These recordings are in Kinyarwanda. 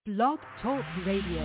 Blog Talk Radio.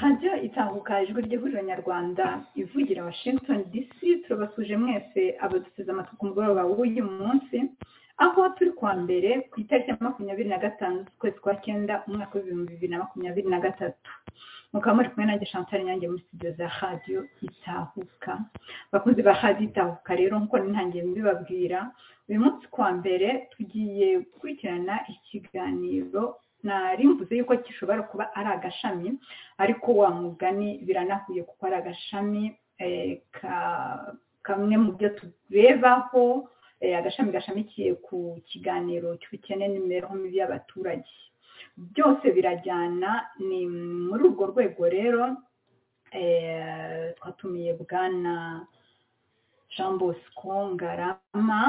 radiyo itambuka ijwi ryihuriro nyarwanda ivugira washington dc turabasuje mwese abadusize amatwi ku mugoroba w'uyu munsi aho turi kuwa mbere ku itariki ya makumyabiri na gatanu z'ukwezi kwa cyenda umwaka w'ibihumbi bibiri na makumyabiri na gatatu mukaba muri kumwe nanjye chantal nyange muri studio za radiyo itahuka abakunzi ba radiyo itahuka rero nk'uko nintangiye mbibabwira uyu munsi kuwa mbere tugiye gukurikirana ikiganiro nari mvuze yuko gishobora kuba ari agashami ariko wa mugani biranahuye kuko ari agashami kamwe mu byo turebaho agashami gashamikiye ku kiganiro cy'ubukene n'imibereho mibi y'abaturage byose birajyana ni muri urwo rwego rero twatumiye bwana jean bosco ngarama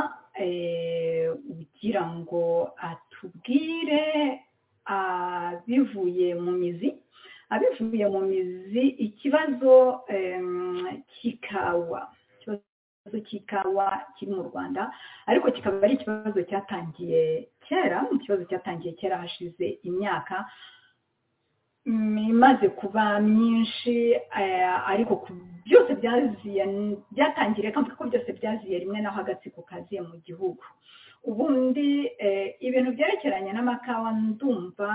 ugira ngo atubwire abivuye mu mizi abivuye mu mizi ikibazo cy'ikawa ikibazo cy'ikawa kiri mu rwanda ariko kikaba ari ikibazo cyatangiye kera ikibazo cyatangiye kera hashize imyaka imaze kuba myinshi ariko byose byaziye byatangiriye kandi ko byose byaziye rimwe naho agatsiko kaziye mu gihugu ubundi ibintu byerekeranye n'amakawa ndumva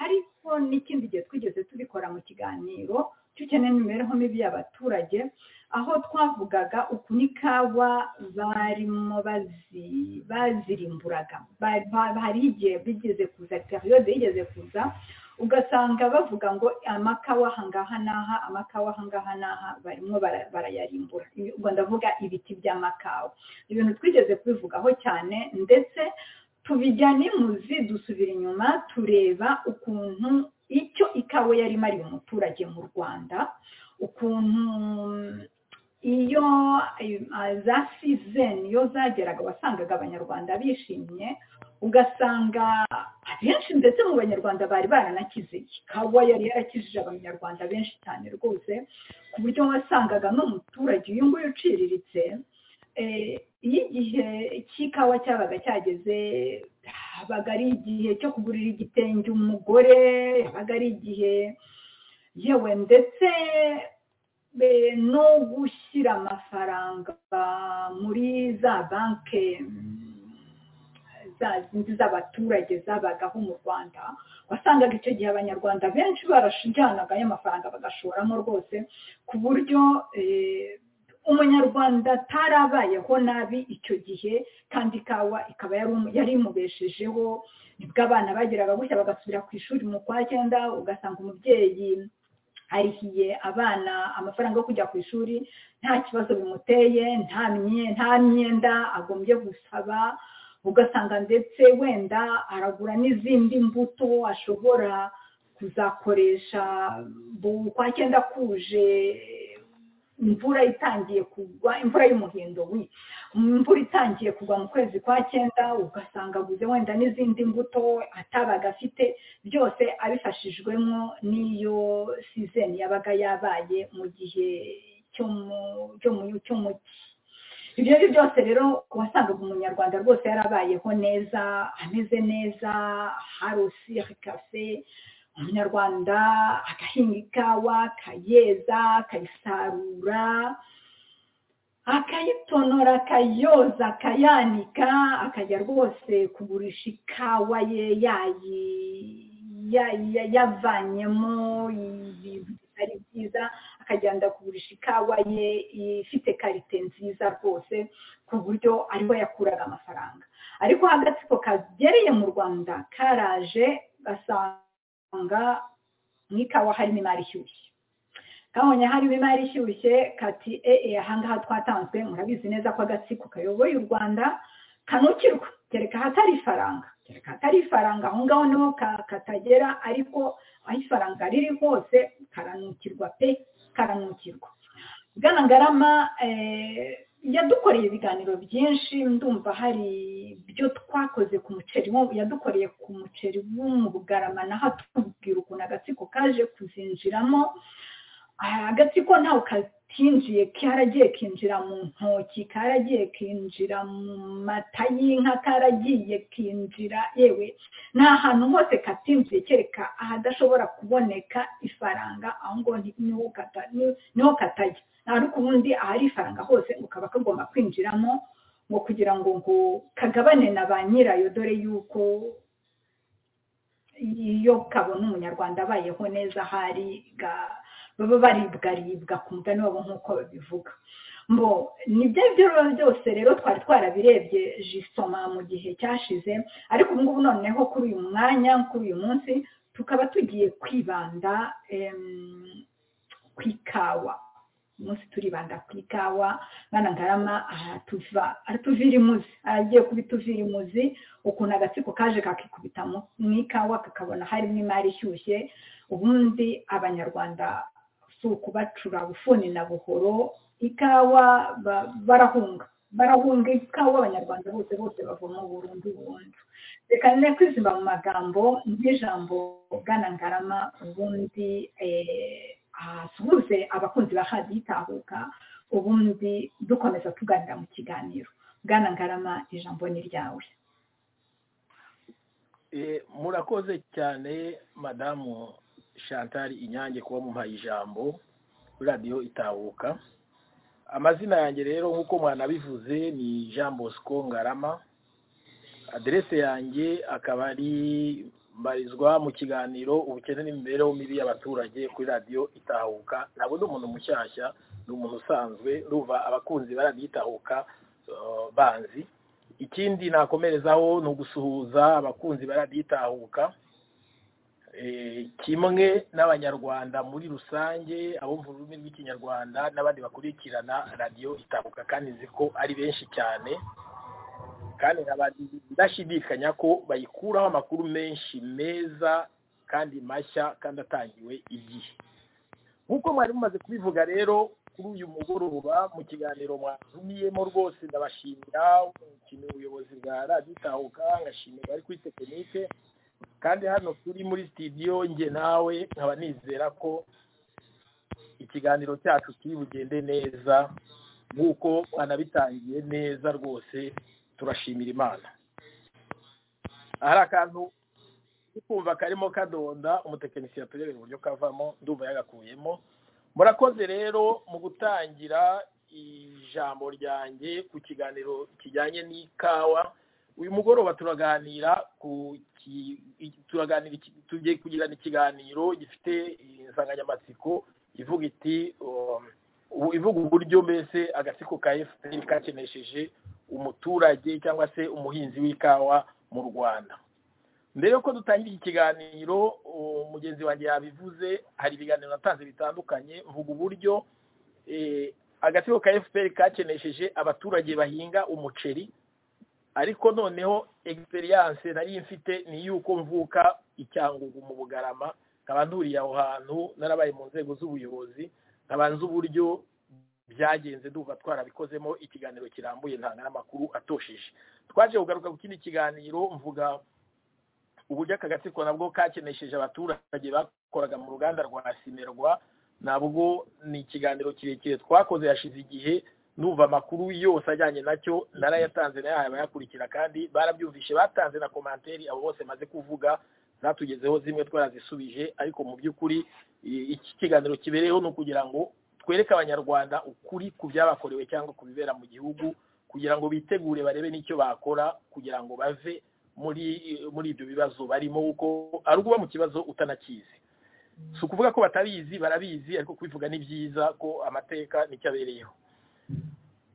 ariko n'ikindi gihe twigeze tubikora mu kiganiro cy'ukene n'imibereho mibi y'abaturage aho twavugaga ukuntu ikawa barimo bazirimburaga hari igihe bigeze kuza periyode yigeze kuza ugasanga bavuga ngo amakawa ahangaha n'aha amakawa ahangaha n'aha barimo bara- barayarimbura Ibi- ubwo ndavuga ibiti by'amakawa ibintu twigeze kubivugaho cyane ndetse tubijyane muzi dusubira inyuma tureba ukuntu icyo ikawa yari imariye umuturage mu rwanda ukuntu iyo eh, za sizeni iyo zageraga wasangaga abanyarwanda bishimye ugasanga abenshi ndetse mu banyarwanda bari baranakize ikawa yari yarakijije abanyarwanda benshi cyane rwose ku buryo wasangaga n'umuturage uyu nguyu uciriritse eh, iyo igihe cy'ikawa cyabaga cyageze habaga ari igihe cyo kugurira igitenge umugore habaga ari igihe yewe ndetse be- no gushyira amafaranga muri za banki za zindi z'abaturage zabagaho mu rwanda wasangaga icyo gihe abanyarwanda benshi barajyanaga y'amafaranga bagashoramo rwose ku buryo eh, umunyarwanda atarabayeho nabi icyo gihe kandi ikawa ikaba yari umu- yari imubeshejeho nibwo abana bageraga gutya bagasubira ku ishuri mu kwa cyenda ugasanga umubyeyi arihiye abana amafaranga yo kujya ku ishuri nta kibazo bimuteye nta mye- nta myenda agombye gusaba ugasanga ndetse wenda aragura n'izindi mbuto ashobora kuzakoresha bu- kwa cyenda kuje imvura itangiye kugwa imvura y'umuhindo wi imvura itangiye kugwa mu kwezi kwa cyenda ugasanga aguze wenda n'izindi mbuto atabaga afite byose abifashijwemo n'iyo sizeni yabaga yabaye mu gihe cyo mu cyo mu cyo mu cyi ibyo ari byo byose rero wasangaga umunyarwanda rwose yarabayeho neza ameze neza harusi kafe umunyarwanda agahinga ikawa akayeza akayisarura akayitonora akayoza akayanika akajya rwose kugurisha ikawa ye yayi- ya- ya- yavanyemo ibintu bitari byiza akagenda kugurisha ikawa ye ifite karite nziza rwose ku buryo ariho yakuraga amafaranga ariko agatsiko kagereye mu rwanda karaje gasanga mu ikawa harimo imari ishyushye kabonye harimo imari ishyushye kati ee ahangaha twatanzwe murabizi neza ko agatsiko kayoboye u rwanda kanukirwa kereka ahatari ifaranga kereka ahatari ifaranga aho ngaho niho ka- katagera ariko aho ifaranga riri hose karanukirwa pe karanukirwa bwana ngarama eh, yadukoreye ibiganiro byinshi ndumva hari ibyo twakoze ku muceri wo- yadukoreye ku muceri wo mu bugarama naho atubwira ukuntu agatsiko kaje kuzinjiramo Ah, agatsiko ntawe katinjiye karagiye kinjira mu ntoki karagiye kinjira mu mata y'inka karagiye kinjira yewe ni ahantu hose katinjiye kereka ahadashobora kuboneka ifaranga aho ngo ni- niho kata- ni- niho katajya ariko ubundi ahari ifaranga hose ngo kaba kagomba kwinjiramo ngo kugira ngo ngo kagabane na ba nyirayo dore yuko iyo kabona umunyarwanda abayeho neza ahari ga- baba baribwaribwa ku mugani wabo nk'uko babivuga mbo ni byo byo rero byose rero twari twarabirebye jisoma mu gihe cyashize ariko ubu ngubu noneho kuri uyu mwanya kuri uyu munsi tukaba tugiye kwibanda em, ku ikawa uyu munsi turibanda ku ikawa mwana ngarama aratuva aratuvira imuzi aragiye kubituvira imuzi ukuntu agatsiko kaje kakikubita mu mu ikawa kakabona harimo imari ishyushye ubundi abanyarwanda si ukubacura bufuni na buhoro ikawa ba- barahunga barahunga ikawa abanyarwanda bose bose bavoma burundu burundu reka ne kwizimba mu magambo n'ijambo bwana ngarama ubundi eh, asuhuze abakunzi ba hadi itahuka ubundi dukomeza tuganira mu kiganiro bwana ngarama ijambo ni ryawe Eh, murakoze cyane madamu chantal inyange kuba mumpaye ijambo kuri radiyo itahuka amazina yanjye rero nk'uko mwanabivuze ni jean bosco ngarama aderese yanjye akaba ari mbarizwa mu kiganiro ubukene n'imibereho mibi y'abaturage kuri radiyo itahuka ntabwo ndi umuntu mushyashya ni umuntu usanzwe ruva abakunzi ba radiyo itahuka eh, banzi ikindi nakomerezaho ni ugusuhuza abakunzi baradiyo itahuka eh, kimwe n'abanyarwanda muri rusange abumva ururimi rw'ikinyarwanda n'abandi bakurikirana radiyo itabuka kandi nzi ko ari benshi cyane kandi nkaba ndashidikanya ko bayikuraho amakuru menshi meza kandi mashya kandi atangiwe igihe nk'uko mwari mumaze kubivuga rero kuri uyu mugoroba mu kiganiro mwatumiyemo rwose ndabashimira umukinnyi ubuyobozi bwa radiyo itahuka ngashimira abari kuri tekinike kandi hano turi muri sitidiyo njye nawe nkaba nizera ko ikiganiro cyacu kiri bugende neza nk'uko mwanabitangiye neza rwose turashimira imana hari akantu kumva karimo kadonda umutekinisiye aturebera uburyo kavamo ndumva yagakuyemo murakoze rero mu gutangira ijambo ryanjye ku kiganiro kijyanye n'ikawa uyu mugoroba turaganira ku ki- turaganira iki- tugiye kugirana ikiganiro gifite insanganyamatsiko ivuga iti um, u- ivuga uburyo mbese agatsiko ka fpr kakenesheje umuturage cyangwa se umuhinzi w'ikawa mu rwanda mbere yuko dutangira iki kiganiro uwo mugenzi wanjye yabivuze hari ibiganiro natanze bitandukanye mvuga uburyo eh, agatsiko ka fpr kakenesheje abaturage bahinga umuceri ariko noneho experience nari mfite ni yuko mvuka icyangugu mu bugarama nkaba nturiye aho hantu narabaye mu nzego z'ubuyobozi nkaba nzi uburyo byagenze ndumva twarabikozemo ikiganiro kirambuye ntanga n'amakuru atosheje twaje kugaruka ku kindi kiganiro mvuga uburyo aka gatsiko nabwo kakenesheje abaturage bakoraga mu ruganda rwa simerwa nabwo ni ikiganiro kirekire twakoze yashize igihe numva amakuru yose ajyanye nacyo narayatanze nayahaye abayakurikira kandi barabyumvishe batanze na komanteri abo bose maze kuvuga zatugezeho zimwe twarazisubije ariko mu by'ukuri i- iki kiganiro kibereyeho ni ukugira ngo twereke abanyarwanda ukuri ku byabakorewe cyangwa ku bibera mu gihugu kugira ngo bitegure barebe n'icyo bakora kugira ngo bave muri muri ibyo bibazo barimo kuko ari ukuba mu kibazo utanakizi si ukuvuga ko batabizi barabizi ariko kubivuga ni byiza ko amateka nicyo abereyeho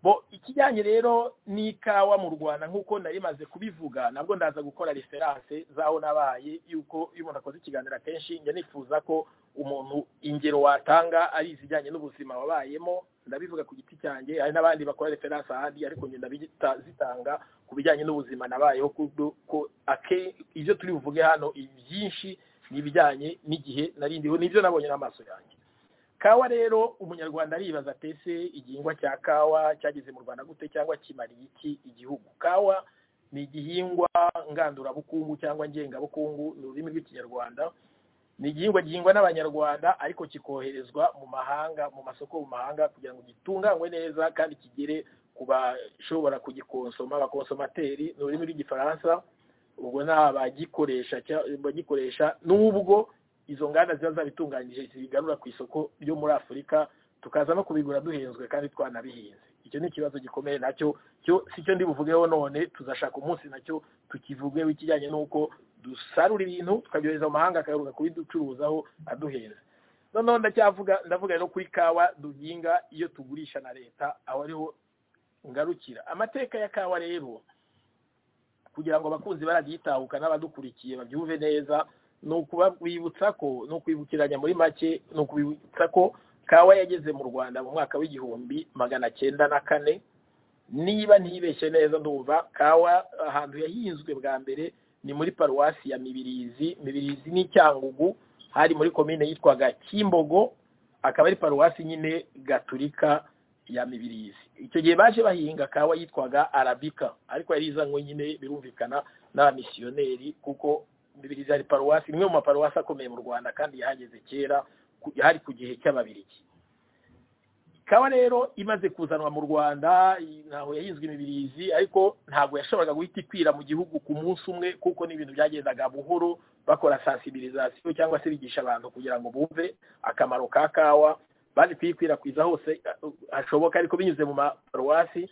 bo ikijyanye rero n'ikawa mu rwanda nk'uko nari maze kubivuga nabwo ndaza gukora referanse z'aho nabaye yuko iyo umuntu akoze ikiganiro akenshi njya nifuza ko umuntu ingero watanga ari izijyanye n'ubuzima wabayemo ndabivuga ku giti cyanjye hari n'abandi bakora referanse ahandi ariko ngenda zitanga ku bijyanye n'ubuzima nabayeho kubwo ko ake ibyo turi buvuge hano ibyinshi ni ibijyanye n'igihe nari ndiho nibyo nabonye n'amaso yanjye kawa rero umunyarwanda aribaza atese igihingwa cya kawa cyageze mu rwanda gute cyangwa kimariye iki igihugu kawa ni igihingwa ngandurabukungu cyangwa ngengabukungu ni ururimi rw'ikinyarwanda ni igihingwa gihingwa n'abanyarwanda ariko kikoherezwa mu mahanga mu masoko mu mahanga kugira ngo gitunganywe neza kandi kigere ku bashobora kugikonsoma abakonsomateri ni ururimi rw'igifaransa ubwo ni abagikoresha cya- abagikoresha n'ubwo izo nganda ziba zabitunganyije zibigarura ku isoko ryo muri afurika tukaza no kubigura duhenzwe kandi twanabihinze icyo ni ikibazo gikomeye nacyo cyo si cyo ndi buvugeho none tuzashaka umunsi nacyo tukivugeho ikijyanye n'uko dusarura ibintu tukabyohereza mu mahanga akayaruka kubiducuruzaho aduheza noneho ndacyavuga ndavuga rero kuri kawa duhinga iyo tugurisha na leta aho ariho ngarukira amateka ya kawa rero kugira ngo abakunzi baragitahuka n'abadukurikiye babyumve neza ni ukubabwibutsa ko ni ukwibukiranya muri make ni ukubibutsa ko kawa yageze mu rwanda mu mwaka w'igihumbi magana cyenda na kane niba ntibeshye neza ndumva kawa ahantu yahinzwe bwa mbere ni muri paruwasi ya mibirizi mibirizi ni cyangugu hari muri komine yitwaga kimbogo akaba ari paruwasi nyine gaturika ya mibirizi icyo gihe baje bahinga kawa yitwaga arabika ariko yari izanywe nyine birumvikana n'abamisiyoneri kuko mibirizi hari paruwasi imwe mu maparuwasi akomeye mu rwanda kandi yahageze kera ku- hari ku gihe cy'ababirigi kawa rero imaze kuzanwa mu rwanda i- ntaho yahinzwe imibirizi ariko ntabwo yashoboraga guhita ikwira mu gihugu ku munsi umwe kuko n'ibintu byagendaga buhoro bakora sensibilisation cyangwa se bigisha abantu kugira ngo bumve akamaro ka kawa baje kuyikwirakwiza hose uh, hashoboka ariko binyuze mu maparuwasi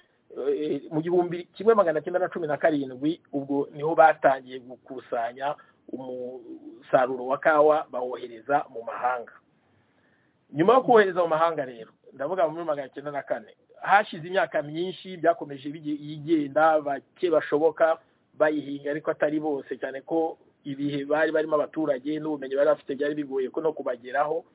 eh, mu gihumbi kimwe magana cyenda na cumi na karindwi ubwo niho batangiye gukusanya umusaruro wa kawa bawohereza mu mahanga nyuma yo kohereza mu mahanga rero ndavuga muri magana cyenda na kane hashize imyaka myinshi byakomeje bigi- yigenda bake bashoboka bayihinga ariko atari bose cyane ko ibihe bari barimo abaturage n'ubumenyi bari bafite byari bigoye ko no kubageraho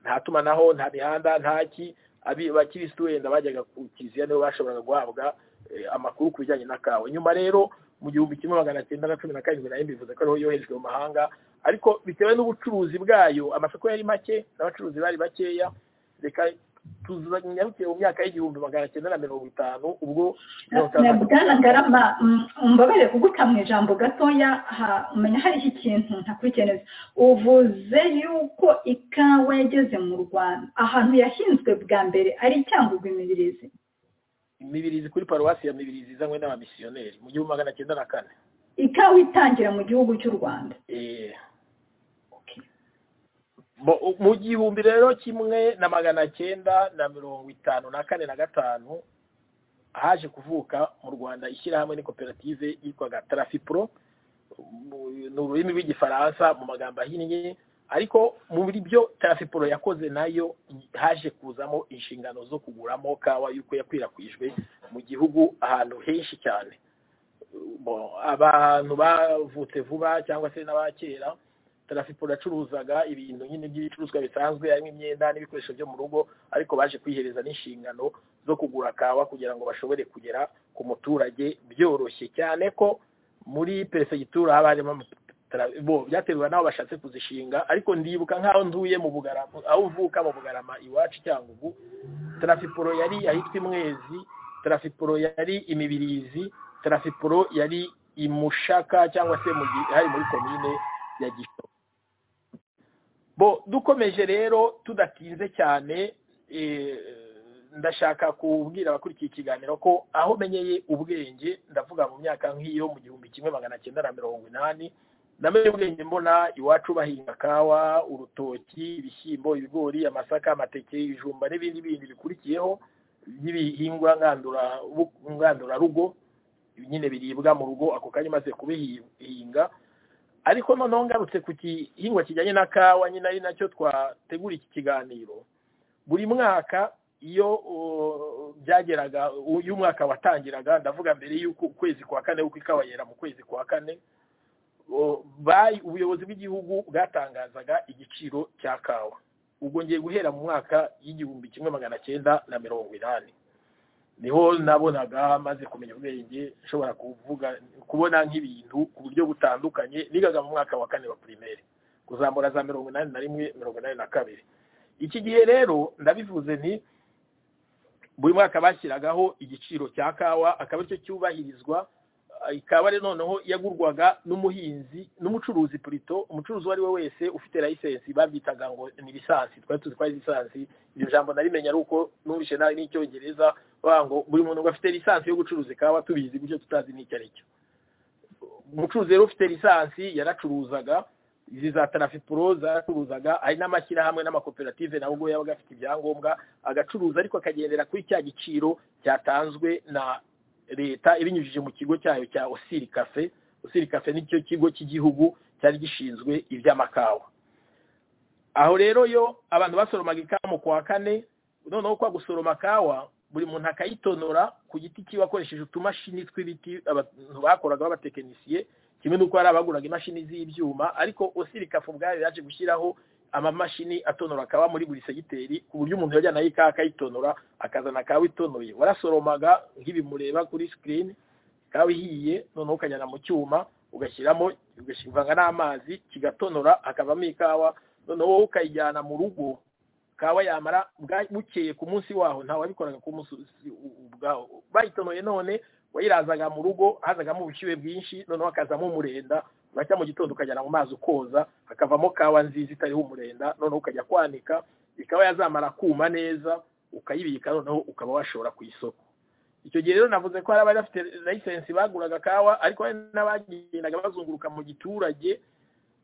nta tumanaho nta mihanda nta ki abi- abakirisitu wenda bajyaga ku kiliziya nibo bashoboraga guhabwa eh, amakuru ku bijyanye na kawa nyuma rero mu gihumbi kimwe magana cyenda na cumi na karindwi nayo mbivuze ko ariho yoherejwe mu mahanga ariko bitewe n'ubucuruzi bwayo amasoko yari make n'abacuruzi bari bakeya reka tuzanyarukire mu myaka y'igihumbi magana cyenda na mirongo itanu ubwo na bwana ngarama mm, umbabarire kuguta mu ijambo gatoya ha- umenya hari iki kintu ntakurikiye neza uvuze yuko ikawa yageze mu rwanda ahantu yahinzwe bwa mbere ari icyangurwa imibirizi imibirizi kuri paruwasi ya mibirizi izanywe n'abamisiyoneri mu gihumbi magana cyenda na kane ikawa itangira mu gihugu cy'u rwanda Eh, bo- mu gihumbi rero kimwe na magana cyenda na mirongo itanu na kane na gatanu haje kuvuka mu rwanda ishyirahamwe n'ikoperative yitwaga tarafipro Mu- ni ururimi rw'igifaransa mu magambo ahinnye ariko muri byo tarafipro yakoze nayo haje kuzamo inshingano zo kuguramo kawa y'uko yakwirakwijwe mu gihugu ahantu henshi cyane Bo, abantu bavutse vuba cyangwa se n'abakera tarafiporo yacuruzaga ibintu nyine by'ibicuruzwa bisanzwe harimo imyenda n'ibikoresho byo mu rugo ariko baje kwihereza n'inshingano zo kugura kawa kugira ngo bashobore kugera ku muturage byoroshye cyane ko muri perefegitura haba harimo amatara- bo byaterwa n'aho bashatse kuzishinga ariko ndibuka nk'aho ntuye mu bugarama aho uvuka mu bugarama iwacu cyangwa ubu tarafiporo yari ahitwa imwezi tarafiporo yari imibirizi tarafiporo yari imushaka cyangwa se mu gi- hari muri komine ya gisho bo dukomeje rero tudatinze cyane eh, ndashaka kubwira abakurikiye ikiganiro ko aho menyeye ubwenge ndavuga mu myaka nk'iyo mu gihumbi kimwe magana cyenda na mirongo inani namenye ubwenge mbona iwacu bahinga kawa urutoki ibishyimbo ibigori amasaka amateke ibijumba n'ibindi bindi bikurikiyeho by'ibihingwa ngandurabu- ngandurarugo nyine biribwa mu rugo ako kanya maze kubihinga ariko noneho ngarutse ku gihingwa kijyanye na kawa nyine ari nacyo twategura iki kiganiro buri mwaka iyo uh, byageraga u- iyo umwaka watangiraga ndavuga mbere y'uko ukwezi kwa kane kuko ikawa yera mu kwezi kwa kane uh, bayi- ubuyobozi bw'igihugu bwatangazaga igiciro cya kawa ubwo ngiye guhera mu mwaka y'igihumbi kimwe magana cyenda na mirongo inani niho nabonaga maze kumenya ubwenge nshobora kuvuga kubona nk'ibintu ku buryo butandukanye nigaga mu mwaka wa kane wa primaire kuzamura za mirongo inani na rimwe mirongo inani na kabiri iki gihe rero ndabivuze nti buri mwaka bashyiragaho igiciro cya kawa akaba aricyo cyubahirizwa Ah, ikaba rero noneho yagurwaga n'umuhinzi n'umucuruzi purito umucuruzi uwo ari we wese ufite layisensi babyitaga ngo ni lisansi twari tuzi ko ari lisansi iryo jambo narimenya ari uko numvishe nawe n'icyongereza bavuga ngo buri muntu ngo afite lisansi yo gucuruza ikawa tubizi gutyo tutazi n'icyo ari cyo umucuruzi rero ufite lisansi yaracuruzaga izi za tarafipuro zaracuruzaga hari n'amashyirahamwe n'amakoperative nawe ubwo yabaga afite ibyangombwa agacuruza ariko akagendera kuri cya giciro cyatanzwe na leta ibinyujije mu kigo cyayo cya osiri kafe osiri kafe nicyo kigo cy'igihugu cyari gishinzwe iby'amakawa aho rero yo abantu basoromaga ikawa mu kwa kane noneho kwa gusoroma kawa buri muntu akayitonora ku giti cyiwe akoresheje utumashini tw'ibiti abantu bakoraga b'abatekinisiye kimwe n'uko hari abaguraga imashini z'ibyuma ariko osiri kafe ubwayo yaje gushyiraho amamashini atonora kawa muri buri segiteri ku buryo umuntu yajyanaho ikawa akayitonora akazana kawa itonoye warasoromaga nk'ibi mureba kuri sikirini kawa ihiye noneho ukajyana mu cyuma ugashyiramo ugashyivanga n'amazi kigatonora hakavamo ikawa noneho wowe ukayijyana mu rugo kawa yamara bwa- bukeye ku munsi waho ntawe wabikoraga ku munsi u- u- ubwawo bayitonoye none wayirazaga mu rugo hazagamo ubushyuhe bwinshi noneho hakazamo umurenda uracya mu gitondo ukajyana mu mazi ukoza hakavamo kawa nziza itariho umurenda noneho ukajya kwanika ikaba yazamara kuma neza ukayibika noneho ukaba washora ku isoko icyo gihe rero navuze ko hari abari bafite layisensi baguraga kawa ariko hari n'abagendaga bazunguruka mu giturage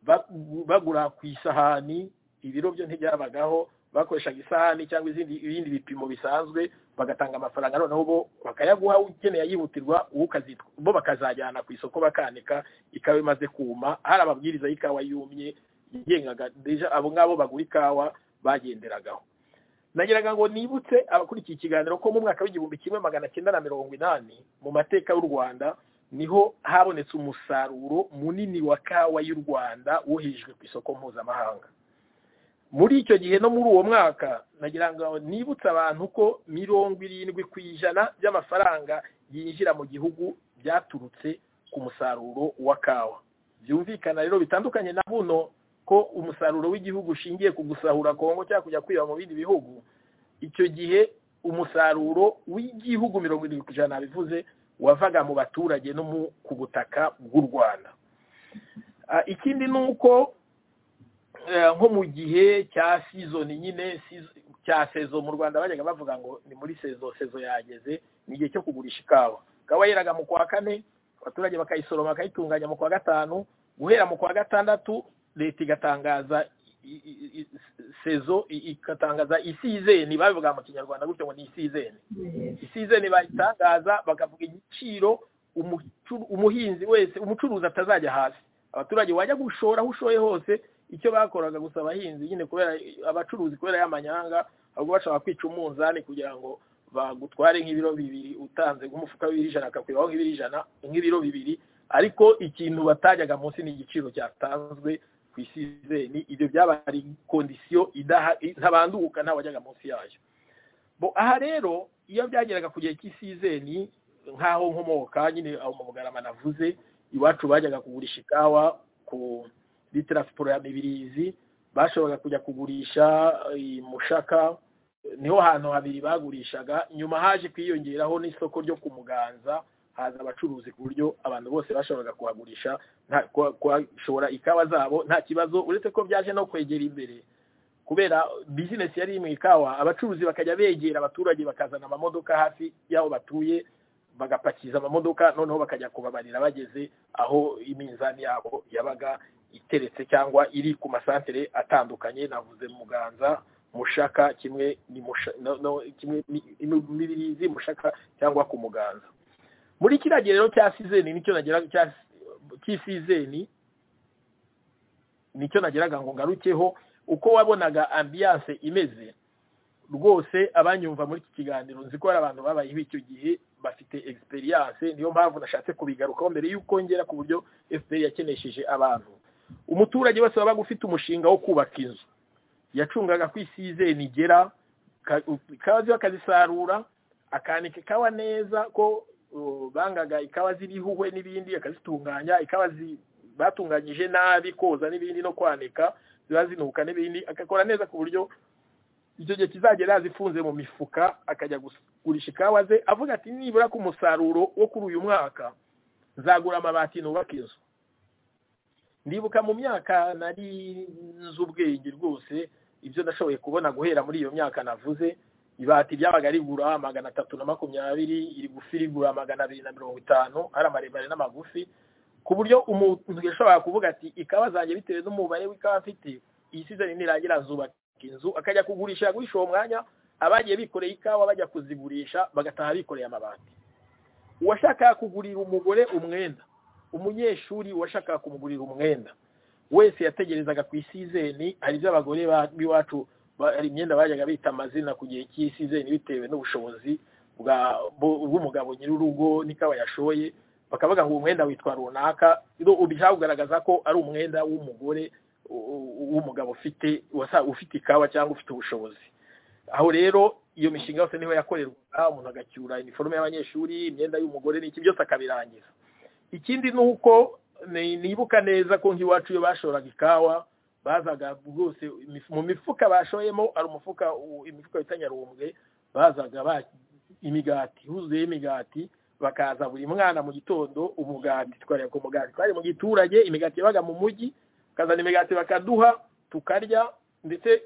ba- bagura ku isahani ibiro byo ntibyabagaho bakoreshaga isahani cyangwa izindi ibindi bipimo bisanzwe bagatanga amafaranga noneho bo bakayaguha ukeneye yihutirwa uwo ukazitwa bo bakazajyana ku isoko bakanika ikawa imaze kuma hari amabwiriza y'ikawa yumye yigengaga deja abo ngabo bagura ikawa bagenderagaho nagiraga ngo nibutse abakurikiye ikiganiro ko mu mwaka w'igihumbi kimwe magana cyenda na mirongo inani mu mateka y'u rwanda niho habonetse umusaruro munini wa kawa y'u rwanda wohejwe ku isoko mpuzamahanga muri icyo gihe no muri uwo mwaka nagira ngo nibutse abantu ko mirongo irindwi ku ijana by'amafaranga yinjira mu gihugu byaturutse ku musaruro wa kawa byumvikana rero bitandukanye na buno ko umusaruro w'igihugu ushingiye ku gusahura kongo cyangwa kujya kwiba mu bindi bihugu icyo gihe umusaruro w'igihugu mirongo irindwi ku ijana bivuze wavaga mu baturage no ku butaka bw'u rwanda ikindi ni uko nko mu gihe cya sizoni nyine cya sezo mu rwanda bajyaga bavuga ngo ni muri sezo sezo yageze ni igihe cyo kugurisha ikawa ikawa yeraga mu kwa kane abaturage bakayisoroma bakayitunganya mu kwa gatanu guhera mu kwa gatandatu leta igatangaza sezo igatangaza isizeni babivuga mu kinyarwanda gutyo ngo ni isizeni isizeni bayitangaza bakavuga igiciro umuhinzi wese umucuruzi atazajya hasi abaturage wajya gushora aho ushoye hose icyo bakoraga gusa abahinzi nyine kubera abacuruzi kubera y'amanyanga ahubwo bashobora kwica umunzani kugira ngo bagutware nk'ibiro bibiri utanze nk'umufuka w'ijana akakwibaho nk'ibiro ijana nk'ibiro bibiri ariko ikintu batajyaga munsi ni igiciro cyatanzwe ku isizeni ibyo byaba ari kondisiyo ntabanduka ntabajyaga munsi yayo aha rero iyo byageraga ku gihe cy'isizeni nk'aho nkomoka nyine aho mu bugarama navuze iwacu bajyaga kugurisha ikawa ku litiro ya mibirizi bashoboraga kujya kugurisha mushaka niho hantu habiri bagurishaga nyuma haje kwiyongeraho n'isoko ryo ku muganza haza abacuruzi ku buryo abantu bose bashoboraga kuhagurisha kuhashora ikawa zabo nta kibazo uretse ko byaje no kwegera imbere kubera bizinesi yari iri mu ikawa abacuruzi bakajya begera abaturage bakazana amamodoka hafi y'aho batuye bagapakiza amamodoka noneho bakajya kubabarira bageze aho iminzani yabo yabaga iteretse cyangwa iri ku masantere atandukanye navuze muganza mushaka kimwe ni mibirizi mushaka cyangwa ku muganza muri kiriya gihe rero cya sizeni nicyo nageraga cy'isizeni nicyo nageraga ngo ngarukeho uko wabonaga ambiyanse imeze rwose abanyumva muri iki kiganiro nzi ko hari abantu babayeho icyo gihe bafite egisperiyanse niyo mpamvu nashatse kubigarukaho mbere y'uko ngera ku buryo efuperi yakenesheje abantu umuturage wese wabaga ufite umushinga wo kubaka inzu yacungaga ko isizeni igera akazisarura akanika ikawa neza ko bangaga ikawa zirihuhwe n'ibindi akazitunganya ikawa batunganyije nabi koza n'ibindi no kwanika ziba zinuka n'ibindi agakora neza ku buryo icyo gihe kizagera yazifunze mu mifuka akajya gugurisha ikawa ze avuga ati nibura ku musaruro wo kuri uyu mwaka nzagura amabati nubaka inzu ndibuka mu myaka nari nzi ubwenge rwose ibyo nashoboye kubona guhera muri iyo myaka navuze ibati ryabaga rigura magana atatu na makumyabiri iri gufi rigura magana abiri na mirongo itanu hari amaremare n'amagufi ku buryo umuntu yashoboraga kuvuga ati ikawa zanjye bitewe n'umubare w'ikawa afite iyi sizoni nirangira zubaka inzu akajya kugurisha guhisha uwo mwanya abagiye bikoreye ikawa bajya kuzigurisha bagataha bikoreye amabati uwashakaga kugurira umugore umwenda umunyeshuri washakaga kumugurira umwenda wese yategerezaga ku isizeni hari ibyo abagore b'iwacu hari imyenda bajyaga bita amazina ku gihe cy'isizeni bitewe n'ubushobozi bw'umugabo nyir'urugo n'ikawa yashoye bakavuga ngo umwenda witwa runaka ubishaka kugaragaza ko ari umwenda w'umugore w'umugabo ufite ufite ikawa cyangwa ufite ubushobozi aho rero iyo mishinga yose niho yakorerwaga umuntu agacyura iniforume y'abanyeshuri imyenda y'umugore n'iki byose akabirangiza ikindi ni uko nibuka neza ko nk'iwacu iyo bashoraga ikawa bazaga rwose mu mifuka bashoyemo ari umufuka imifuka bita nyarumbwe bazaga imigati huzuye imigati bakaza buri mwana mu gitondo umugati twareba ku mugati twari mu giturage imigati yabaga mu mujyi bakazana imigati bakaduha tukarya ndetse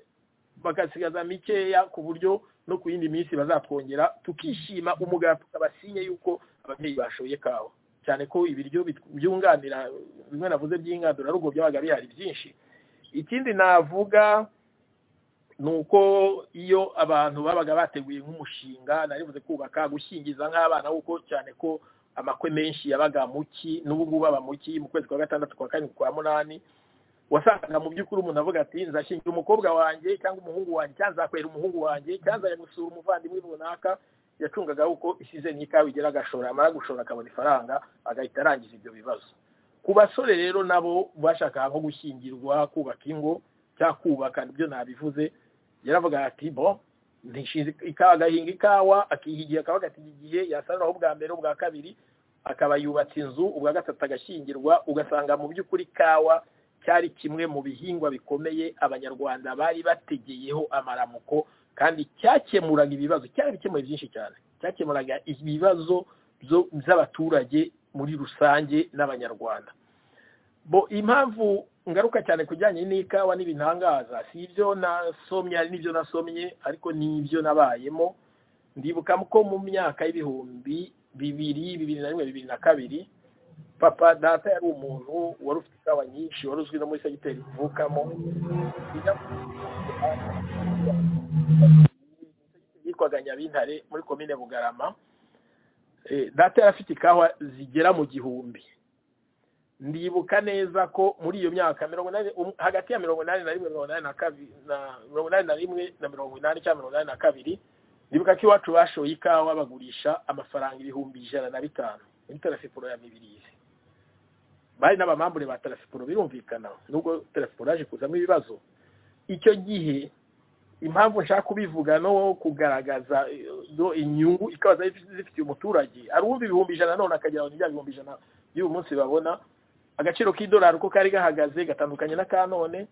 bagasigaza mikeya ku buryo no ku yindi minsi bazatwongera tukishima umugati ukaba sinye y'uko ababyeyi bashoye kawa cyane ko ibiryo byunganira bimwe navuze by'ingandurarugo byabaga bihari byinshi ikindi navuga ni uko iyo abantu babaga bateguye nk'umushinga naribuze kubaka gushyingiza nk'abana kuko cyane ko amakwe menshi yabaga muki n'ubu ngubu aba muki mu kwezi kwa gatandatu kwa karindwi kwa munani wasangaga mu by'ukuri umuntu avuga ati nzashingira umukobwa wanjye cyangwa umuhungu wanjye cyangwa nzakwera umuhungu wanjye cyangwa nzajya gusura umuvandimwe runaka yacungaga uko isize n'ikawa igera agashora amara gushora akabona ifaranga agahita arangiza ibyo bibazo ku basore rero nabo bashaka nko gushyingirwa kubaka ingo cyangwa kubaka nibyo nabivuze yaravuga ati bo ntishinze ikawa agahinga ikawa akihigira akavuga ati igihe yasaruraho ubwa mbere ubwa kabiri akaba yubatse inzu ubwa gatatu agashyingirwa ugasanga mu by'ukuri ikawa cyari kimwe mu bihingwa bikomeye abanyarwanda bari bategeyeho amaramuko kandi cyakemuraga ibibazo cyari bikemuye byinshi cyane cyakemuraga ibibazo by'abaturage muri rusange n'abanyarwanda bo impamvu ngaruka cyane kujyanye n'ikawa n'ibintangaza si ibyo nasomye ari n'ibyo nasomye ariko n'ibyo nabayemo ndibuka ko mu myaka y'ibihumbi bibiri bibiri na rimwe bibiri na kabiri papa data yari umuntu wari ufite ikawa nyinshi wari uzwi no muri segiteri ivukamo yitwaga nyabintare muri komine bugarama data yari afite ikawa zigera mu gihumbi ndibuka neza ko muri iyo myaka mirongo inani hagati ya mirongo inani na rimwe mirongo inani na kabiri na mirongo inani na rimwe na mirongo inani cyangwa mirongo inani na kabiri ndibuka ko iwacu bashoye ikawa bagurisha amafaranga ibihumbi ijana na bitanu muri tarasiporo ya mibirizi bari n'abamambure ba tarasiporo birumvikana nubwo tarasiporo yaje kuzamo ibibazo icyo gihe impamvu nshaka kubivuga no kugaragaza inyungu ikaba zifitiye umuturage arumva ibihumbi ijana none akagira ngo bya bihumbi ijana by'uyu munsi babona agaciro k'idolari uko kari gahagaze gatandukanye na ka none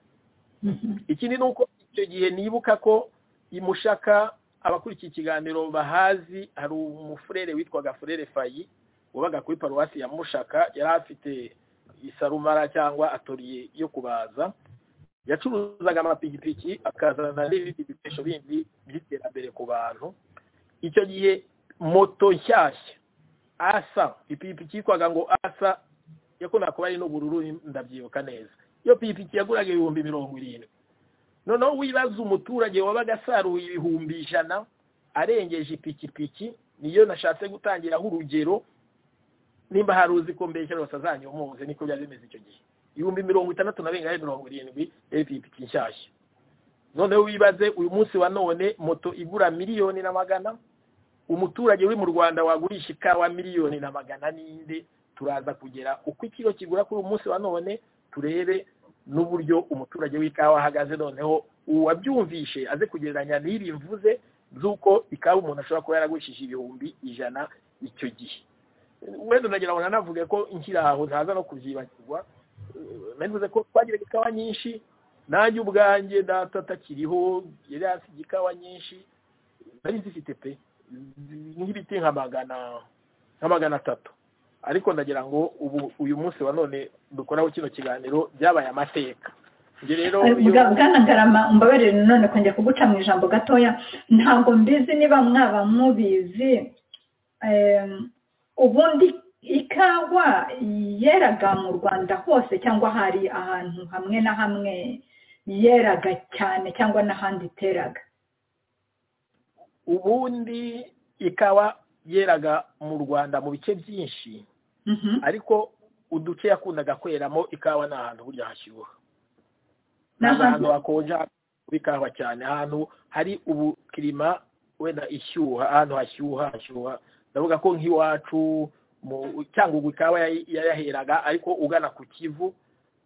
ikindi ni uko icyo gihe nibuka ko imushaka abakurikiye ikiganiro bahazi hari umufurere witwaga furere fayi wabaga kuri paruwasi ya mushaka yari afite isarumara cyangwa atoriye yo kubaza yacuruzaga amapikipiki akazana n'ibindi bikoresho bindi by'iterambere ku bantu icyo gihe moto nshyashya asa ipikipiki yitwaga ngo asa yakunda kuba ari n'ubururu ndabyibuka neza iyo pikipiki yaguraga ibihumbi mirongo irindwi noneho wibaza umuturage wabaga asaruye ibihumbi ijana arengeje ipikipiki niyo nashatse gutangiraho urugero nimba hari uzi ko mbeshyira basazanyomoze niko byari bimeze icyo gihe ibihumbi mirongo itandatu na bingana mirongo irindwi ipikipiki nshyashya noneho wibaze uyu munsi wa none moto igura miliyoni na magana umuturage uri mu rwanda wagurisha ikawa miliyoni na magana n'inde turaza kugera uko ikiro kigura kuri uyu munsi wa none turebe n'uburyo umuturage w'ikawa ahagaze noneho uwabyumvishe aze kugereranya n'iri mvuze z'uko ikawa umuntu ashobora kuba yaragurishije ibihumbi ijana icyo gihe wenda nagira ngo nanavuge ko nshyira aho ntaza no kubyibagirwa navuze ko twagiraga ikawa nyinshi nanjye ubwanjye data atakiriho yari yasigaye ikawa nyinshi nari zifite pe nk'ibiti nka magana nka magana atatu ariko ndagira ngo ubu uyu munsi wa none dukoraho kino kiganiro byabaye amateka ibyo rero bwanagarama mbabarire none kongera kuguca mu ijambo gatoya ntabwo mbizi niba mwaba mubizi ubundi ikawa yeraga mu rwanda hose cyangwa hari ahantu hamwe na hamwe yeraga cyane cyangwa n'ahandi iteraga ubundi ikawa yeraga mu rwanda mu bice byinshi ariko uduce yakundaga kweramo ikawa ni ahantu burya hashyuha ni ahantu hakonja ikawa cyane ahantu hari ubukirima wenda ishyuha ahantu hashyuha hashyuha ndavuga ko nk'iwacu cyangwa ubwo ikawa yaraheraga ariko ugana ku kivu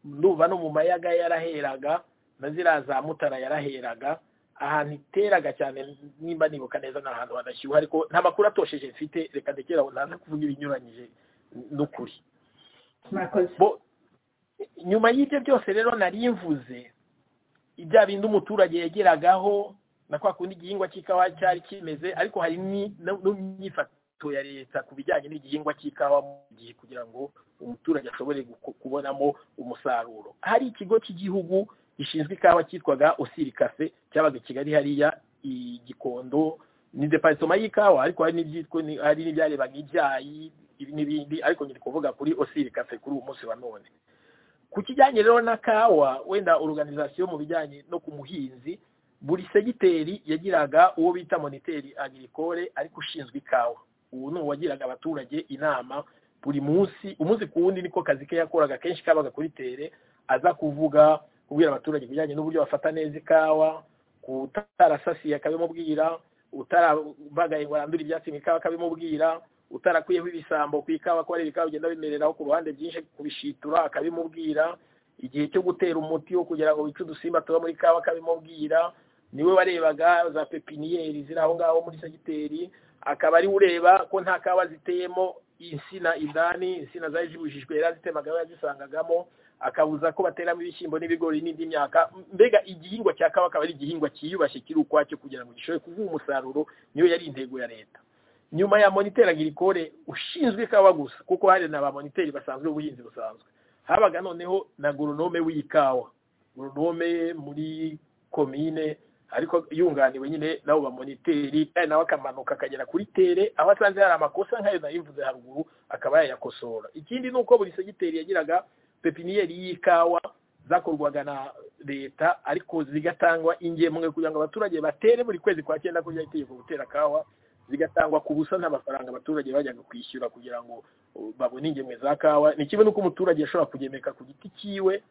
ndumva no mu mayaga yaraheraga na ziriya za mutara yaraheraga ahantu iteraga cyane nimba nibuka neza ni ahantu hadashyuha ariko nta makuru atosheje mfite reka ndekera aho ntaza kuvuga ibinyuranyije n'ukuri nyuma y'ibyo byose rero nari mvuze ibya bindi umuturage yageragaho na kwa kundi igihingwa cy'ikawa cyari kimeze ariko hari n'imyifatire ya leta ku bijyanye n'igihingwa cy'ikawa mu gihe kugira ngo umuturage ashobore kubonamo umusaruro hari ikigo cy'igihugu gishinzwe ikawa cyitwaga osirikase cyabaga i kigali hariya igikondo ni deparitoma y'ikawa ariko hari n'ibyitwa hari n'ibyarebaga ibyayi n'ibindi ariko nyiri kuvuga kuri osirikase kuri uyu munsi wa none ku kijyanye rero na kawa wenda organizasiyo mu bijyanye no ku muhinzi buri segiteri yagiraga uwo bita moniteri agricole ariko ushinzwe ikawa ubu ni uwagiraga abaturage inama buri munsi umunsi ku wundi niko kazi ke yakoraga kenshi kabaga kuri tere aza kuvuga kubwira abaturage ibijyanye n'uburyo bafata neza ikawa kutarasasiye akabimubwira utarabagaye ngo arandure ibyatsi mu ikawa akabimubwira utarakwiyeho ibisambo ku ikawa ko ari ibikawa bigenda bimereraho ku ruhande byinshi kubishitura akabimubwira igihe cyo gutera umuti wo kugira ngo wice udusimba tuba muri kawa akabimubwira niwe warebaga za pepiniyeri ziri aho ngaho muri segiteri akaba ari ureba ko nta kawa ziteyemo insina indani insina zari zibujijwe yari azitemaga we yazisangagamo akabuza ko bateramo ibishyimbo n'ibigori n'indi myaka mbega igihingwa cya kawa akaba ari igihingwa cyiyubashye kiri ukwacyo kugira ngo gishobore kuguha umusaruro niyo yari intego ya leta nyuma ya monitera girikore ushinzwe ikawa gusa kuko hari na ba moniteri basanzwe ubuhinzi busanzwe habaga noneho na goronome w'ikawa goronome muri komine ariko yunganiwe nyine n'abo bamoniteri kandi nawe akamanuka akagera kuri tere aho asanze hari amakosa nk'ayo nayivuze haruguru akaba yayakosora ikindi ni uko buri segiteri yagiraga pepiniyeri y'ikawa zakorwaga na leta ariko zigatangwa ingemwe kugira ngo abaturage batere buri kwezi kwa cyenda kurya itegeko gutera kawa zigatangwa ku busa nta mafaranga abaturage bajyaga kwishyura kugira ngo babone ingemwe za kawa ni kimwe n'uko umuturage ashobora kugemeka ku giti cyiwe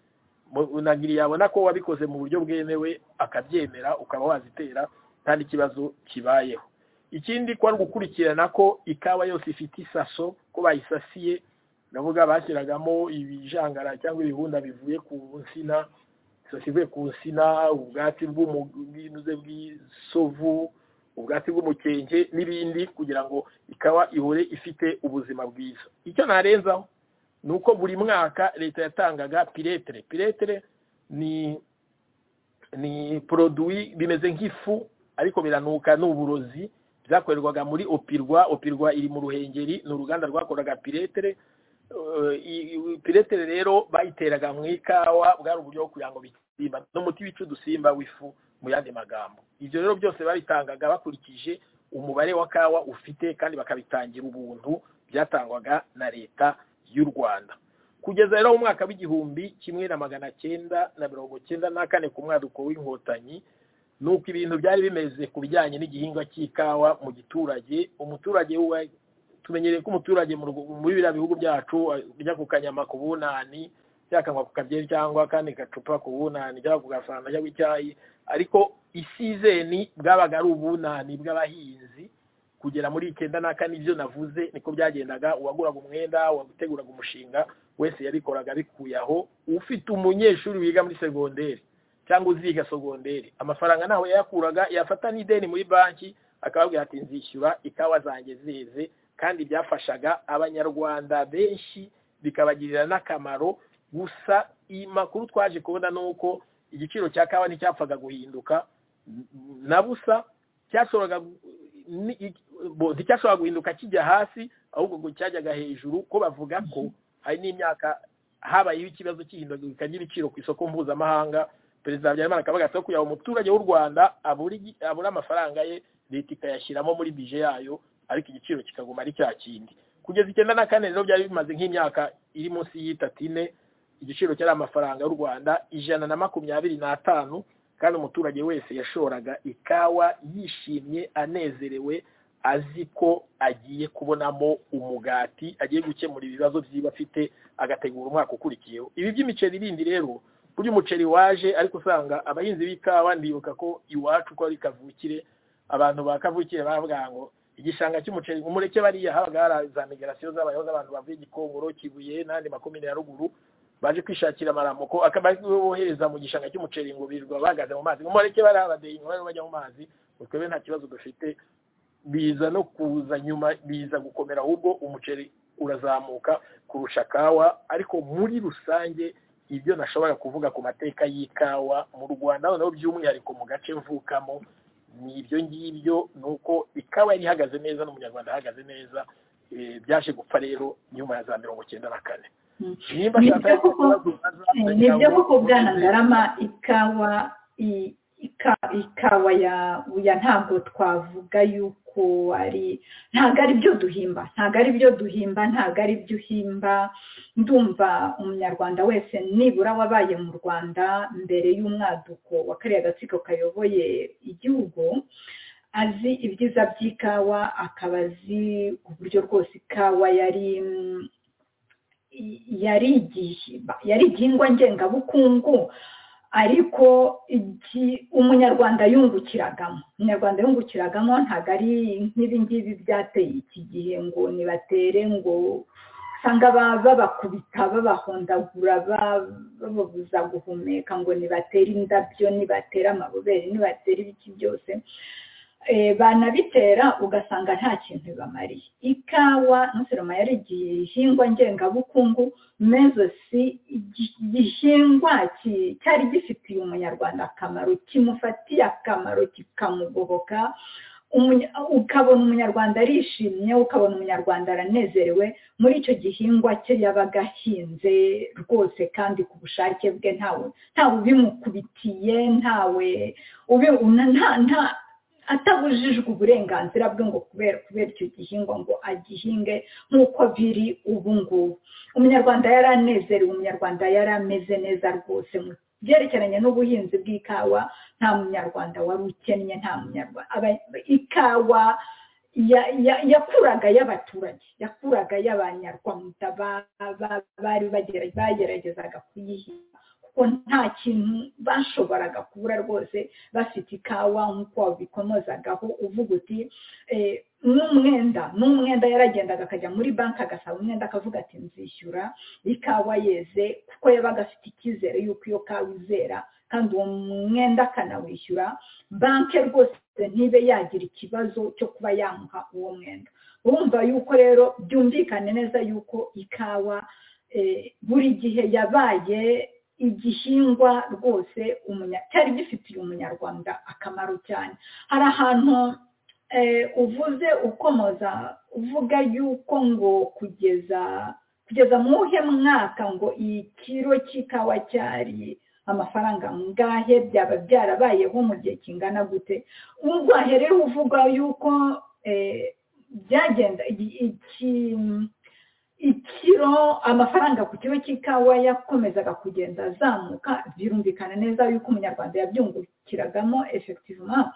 unagiri yabona ko wabikoze mu buryo bwemewe akabyemera ukaba wazitera kandi ikibazo kibayeho ikindi ko ari ugukurikirana ko ikawa yose ifite isaso ko bayisasiye ndavuga bashyiragamo ibijangara cyangwa ibihunda bivuye ku nsina isaso ivuye ku nsina ubwatsi bw'umuginuze bw'isovu ubwatsi bw'umukenke n'ibindi kugira ngo ikawa ihore ifite ubuzima bwiza icyo narenzaho ni uko buri mwaka leta yatangaga piretere piretere ni ni poroduwi bimeze nk'ifu ariko biranuka ni uburozi byakorerwaga muri opirwa opirwa iri mu ruhengeri ni uruganda rwakoraga piretere piretere rero bayiteraga mu ikawa bwari uburyo bwo kugira ngo bisimba n'umuti wica udusimba w'ifu mu yandi magambo ibyo rero byose babitangaga bakurikije umubare wa kawa ufite kandi bakabitangira ubuntu byatangwaga na leta y'u rwanda kugeza rero mu mwaka w'igihumbi kimwe na magana cyenda na mirongo cyenda na kane ku mwaduko w'inkotanyi ni uko ibintu byari bimeze ku bijyanye n'igihingwa cy'ikawa mu giturage umuturage tumenyereye ko umuturage muri biriya bihugu byacu ajya ku kanyama ku bunani cyakanywa ku kabyeri cyangwa kandi gacupa ku bunani cyangwa ku gasanga cyangwa icyayi ariko isizeni bwabaga ari ubunani bw'abahinzi kugera muri icyenda na kane ibyo navuze niko byagendaga uwaguraga umwenda uwaguteguraga umushinga wese yabikoraga abikuye aho ufite umunyeshuri wiga muri segonderi cyangwa uziga segonderi amafaranga ntawe yayakuraga yafata n'ideni muri banki akababwira ati nzishyura ikawa zanjye zeze kandi byafashaga abanyarwanda benshi bikabagirira n'akamaro gusa makuru twaje kubona ni uko igiciro cya kawa nticyapfaga guhinduka na busa cyashoboraga nticyashobora guhinduka kijya hasi ahubwo ngo cyajyaga hejuru ko bavuga ko hari n'imyaka habayeho ikibazo cy'ihindagurika ry'ibiciro ku isoko mpuzamahanga perezida habyarimana akavuga ati kugira ngo umuturage w'u rwanda abure amafaranga ye leta ikayashyiramo muri bije yayo ariko igiciro kikaguma ari cya kindi kugeza icyenda na kane rero byari bimaze nk'imyaka iri munsi y'itatine igiciro cyari amafaranga y'u rwanda ijana na makumyabiri n'atanu kandi umuturage wese yashoraga ikawa yishimye anezerewe azi ko agiye kubonamo umugati agiye gukemura ibibazo byiba afite agategura umwaka ukurikiyeho ibi by'imiceri bindi rero burya umuceri waje ariko usanga abahinzi b'ikawa ndibuka ko iwacu ko ari kavukire abantu ba kavukire baravuga ngo igishanga cy'umuceri umureke bariya habaga hari za migarasiyo zabayeho z'abantu bavuye gikongoro kibuye n'andi makomine ya ruguru baje kwishakira amaramoko akaba ari bohereza mu gishanga cy'umuceri ngo birirwa bahagaze mu mazi umureke bari abadeye inyuma bajya mu mazi twebwe nta kibazo dufite biza no kuza nyuma biza gukomera ahubwo umuceri urazamuka kurusha kawa ariko muri rusange ibyo nashobora kuvuga ku mateka y'ikawa mu rwanda noneho by'umwihariko mu gace mvukamo ni ibyo ngibyo ni uko ikawa yari ihagaze neza n'umunyarwanda ahagaze neza byaje gupfa rero nyuma ya za mirongo icyenda na kane ni byo koko bwahangarama ikawa ikawa ya ntabwo twavuga yuko ari ntabwo ari byo duhimba ntabwo ari byo duhimba ntabwo ari byo uhimba ndumva umunyarwanda wese nibura wabaye mu rwanda mbere y'umwaduko wa kariya gatsiko kayoboye igihugu azi ibyiza by'ikawa akaba azi uburyo rwose ikawa yari yari igihingwa ngengabukungu ariko iki- umunyarwanda yungukiragamo umunyarwanda yungukiragamo ntabwo ari nk'ibi ngibi byateye iki gihe ngo nibatere ngo usanga ba- babakubita babahondagura ba- bababuza guhumeka ngo nibatere indabyo nibatere amabobere nibatere ibiki byose Eh, banabitera ugasanga nta kintu bibamariye ikawa ntuseroma yari igihingwa ngengabukungu mezosi igihingwa ki- cyari gifitiye umunyarwanda akamaro kimufatiye akamaro kikamugoboka Umunya- ukabona umunyarwanda arishimye ukabona umunyarwanda aranezerewe muri icyo gihingwa cye yabaga ahinze rwose kandi ku bushake bwe ntawe ntawe ubimukubitiye ntawe ubi- una- nta- nta- atabujijwe uburenganzira bwe ngo kubera kubera icyo gihingwa ngo agihinge nk'uko biri ubu ngubu umunyarwanda yari anezerewe umunyarwanda yari ameze neza rwose mu byerekeranye n'ubuhinzi bw'ikawa nta munyarwanda wari ukennye nta munyarwanda aba- ikawa ya- ya- yakuraga y'abaturage yakuraga y'abanyarwanda ba- ba- bari bagera- bageragezaga kuyihinga kuko nta kintu bashoboraga kubura rwose bafite ikawa nk'uko wabikomozagaho uvuga uti eh, n'umwenda n'umwenda yaragendaga akajya muri banki agasaba umwenda akavuga ati nzishyura ikawa yeze kuko yabaga afite icyizere y'uko iyo kawa izera kandi uwo mwenda akanawishyura banki rwose ntibe yagira ikibazo cyo kuba yamuha uwo mwenda urumva yuko rero byumvikane neza yuko ikawa eh, buri gihe yabaye igihingwa rwose umunya- cyari gifitiye umunyarwanda akamaro cyane hari ahantu eh, uvuze ukomoza uvuga yuko ngo kugeza kugeza mu uhe mwaka ngo iyi kiro cy'ikawa cyari amafaranga ngahe byaba byarabayeho mu gihe kingana gute urwahe rero uvuga yuko eh, byagenda iki- iki ikiro amafaranga ku kiro cy'ikawa yakomezaga kugenda azamuka birumvikana neza yuko umunyarwanda yabyungukiragamo effectivement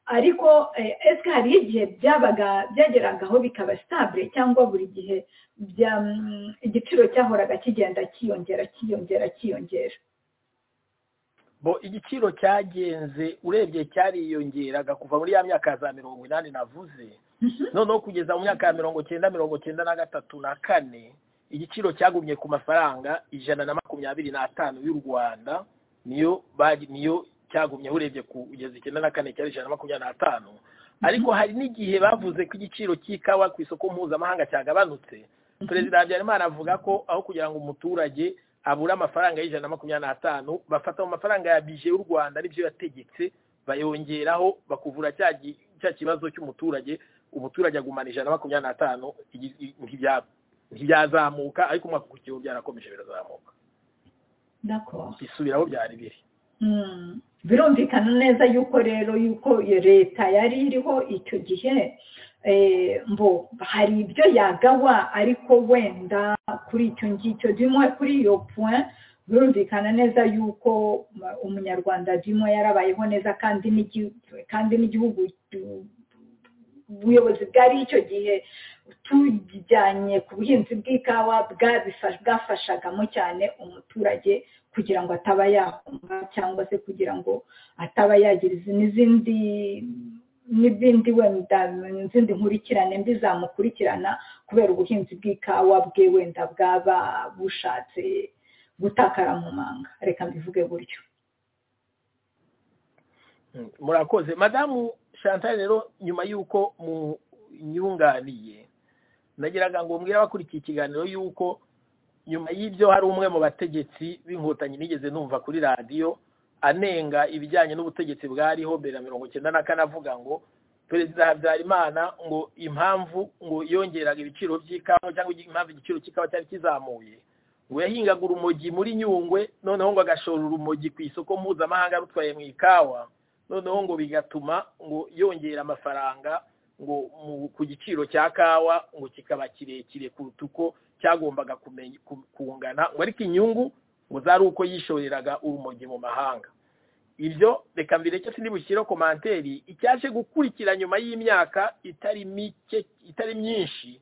ariko eh, ese hari igihe byabaga byageragaho bikaba stable cyangwa buri gihe bya mm, igiciro cyahoraga kigenda kiyongera kiyongera kiyongera bo igiciro cyagenze urebye cyariyongeraga kuva muri ya myaka ya za mirongo inani navuze Mhm. noneho kugeza mu myaka ya mirongo cyenda mirongo cyenda na gatatu na kane igiciro cyagumye ku mafaranga ijana na makumyabiri n'atanu y'u rwanda niyo bagi- niyo cyagumyeho urebye kugeza icyenda na kane cyari ijana na makumyabiri n'atanu ariko hari n'igihe bavuze ko igiciro cy'ikawa ku isoko mpuzamahanga cyagabanutse perezida habyarimana avuga ko aho kugira ngo umuturage abura amafaranga y'ijana na makumyabiri n'atanu bafata mu mafaranga ya bije y'u rwanda n'ibyo yategetse bayongeraho bakuvura cya gi- cya kibazo cy'umuturage umuturage agumana ijana na makumyabiri n'atanu igi- i- ntibya- ntibyazamuka ariko umwaka ukurikiyeho byarakomeje birazamuka d'accord bisubiraho byari biri Mm. birumvikana neza yuko rero yuko iyo leta yari iriho icyo gihe eh, mbo hari ibyo yagawa ariko wenda kuri icyo ngicyo dimwe kuri iyo point birumvikana neza yuko ma- umunyarwanda dimwe yarabayeho neza kandi n'igi- kandi n'igihugu eh, ubuyobozi bwari icyo gihe tujyanye ku buhinzi bw'ikawa bwabifa- bwafashagamo cyane umuturage kugira ngo ataba yahomba cyangwa se kugira ngo ataba yagira izi- n'izindi n'izindi wenda izindi nkurikirane mbi zamukurikirana kubera ubuhinzi bw'ikawa bwe wenda bwaba bushatse gutakara mu manga reka mbivuge gutyo Mm, murakoze madamu chantal rero nyuma y'uko munyunganiye nagiraga ngo mbwire abakurikiye ikiganiro y'uko nyuma y'ibyo hari umwe mu bategetsi b'inkotanyi nigeze numva kuri radiyo anenga ibijyanye n'ubutegetsi bwariho mbere ya mirongo icyenda na kane avuga ngo perezida habyarimana ngo impamvu ngo yongeraga ibiciro by'ikawa cyangwa impamvu igiciro cy'ikawa cyari kizamuye ngo yahingaga urumogi muri nyungwe noneho ngo agashora urumogi ku isoko mpuzamahanga rutwaye mu ikawa noneho ngo bigatuma ngo yongera amafaranga ngo mu- ku giciro cya kawa ngo kikaba kirekire kuruta uko cyagombaga kumenya- ku- kungana ngo ariko inyungu ngo zari uko yishoreraga urumogi mu mahanga ibyo reka mbireke sinibushyire komanteri icyaje gukurikira nyuma y'imyaka itari mike itari myinshi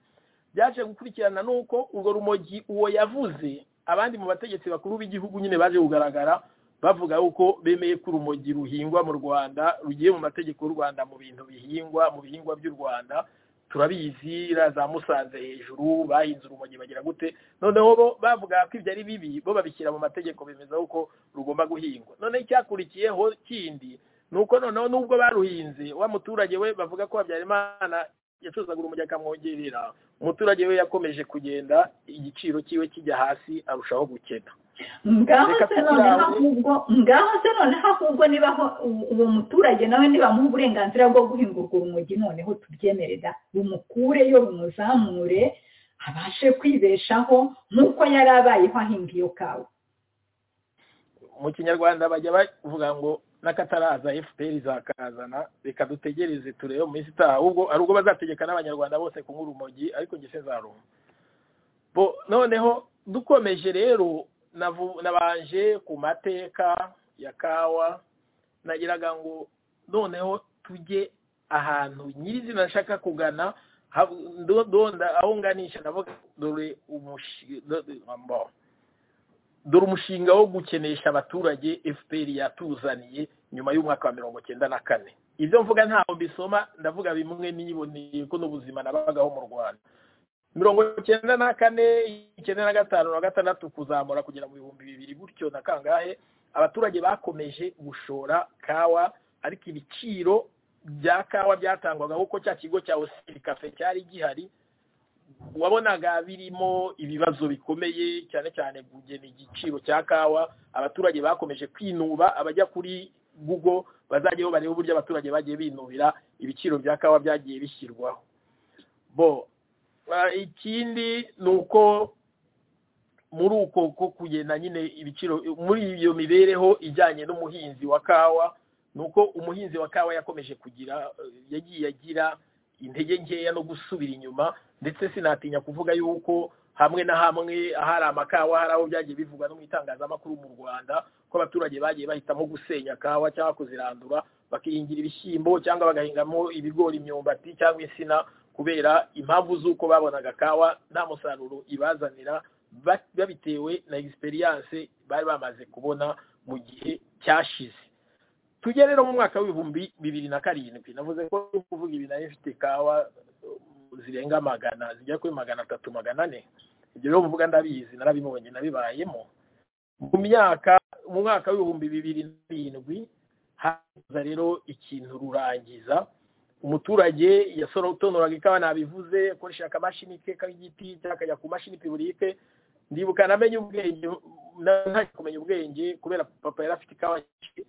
byaje gukurikirana n'uko urwo rumogi uwo yavuze abandi mu bategetsi bakuru b'igihugu nyine baje kugaragara bavuga yuko bemeye ko urumogi ruhingwa mu rwanda rugiye mu mategeko y'u rwanda mu bintu bihingwa mu bihingwa by'u rwanda turabizi za musanze hejuru bahinze urumogi bagira gute noneho bo bavuga ko ibyo ari bibi bo babishyira mu mategeko bemeza yuko rugomba guhingwa noneho icyakurikiyeho kindi ni uko noneho nubwo baruhinze wa muturage we bavuga ko habyarimana yacuruzaga urumogi akamwongerera umuturage we yakomeje kugenda igiciro cyiwe kijya hasi arushaho gukena ngaho Reka se noneho tukirahure. ahubwo ngaho se noneho ahubwo niba aho u- uwo muturage nawe nibamuha uburenganzira bwo guhingurwa urumogi noneho tubyemere da rumukureyo rumuzamure abashe kwibeshaho nk'uko yari abayeho ahinga iyo kawa mu kinyarwanda bajya bavuga ngo n'akataraza fpr izakazana reka dutegereze turebe mu minsi itaha ahubwo hari ubwo bazategeka n'abanyarwanda bose kunywa urumogi ariko njye sinzarumva bo noneho dukomeje rero navu- nabanje ku mateka ya kawa nagiraga ngo noneho tujye ahantu nyirizina nshaka kugana hav- ndo- ndonda aho nganisha ndavuga dore umushi- do- do- mbo dore umushinga wo gukenesha abaturage fpr yatuzaniye nyuma y'umwaka wa mirongo cyenda na kane ibyo mvuga ntaho mbisoma ndavuga bimwe niboneye ko n'ubuzima nabagaho mu rwanda mirongo cyenda na kane icyenda na gatanu na gatandatu kuzamura kugera mu bihumbi bibiri gutyo na kangahe abaturage bakomeje gushora kawa ariko ibiciro bya kawa byatangwaga kuko cya kigo cya osiri kafe cyari gihari wabonaga birimo ibibazo bikomeye cyane cyane kugena igiciro cya kawa abaturage bakomeje kwinuba abajya kuri google bazajyaho barebe uburyo abaturage bagiye binubira ibiciro bya kawa byagiye bishyirwaho bo ah, ikindi ni uko muri uko ko kugenda nyine ibiciro muri iyo mibereho ijyanye n'umuhinzi wa kawa ni uko umuhinzi wa kawa yakomeje kugira eh, yagiye agira intege nkeya no gusubira inyuma ndetse sinatinya kuvuga yuko hamwe na hamwe hari amakawa hari aho byagiye bivugwa no mu itangazamakuru mu rwanda ko abaturage bagiye bahitamo gusenya kawa cyangwa kuzirandura bakihingira ibishyimbo cyangwa bagahingamo ibigori imyumbati cyangwa insina kubera impamvu z'uko babonaga kawa nta musaruro ibazanira ba- babitewe na egisperiyanse bari bamaze kubona mu gihe cyashize tujye rero mu mwaka w'ibihumbi bibiri na karindwi navuze ko ndi kuvuga ibi nayo ifite kawa um, zirenga magana zijya kuri magana atatu magana ane ibyo rero mvuga ndabizi narabibonye nabibayemo mu myaka mu mwaka w'ibihumbi bibiri na karindwi haza rero ikintu rurangiza umuturage yasorotonoraga ikawa nabivuze akoresheje akamashini ke k'igiti cyangwa akajya ku mashini piburike ndibuka namenye ubwenge ntangiye kumenya ubwenge kubera papa yari afite ikawa nyinshi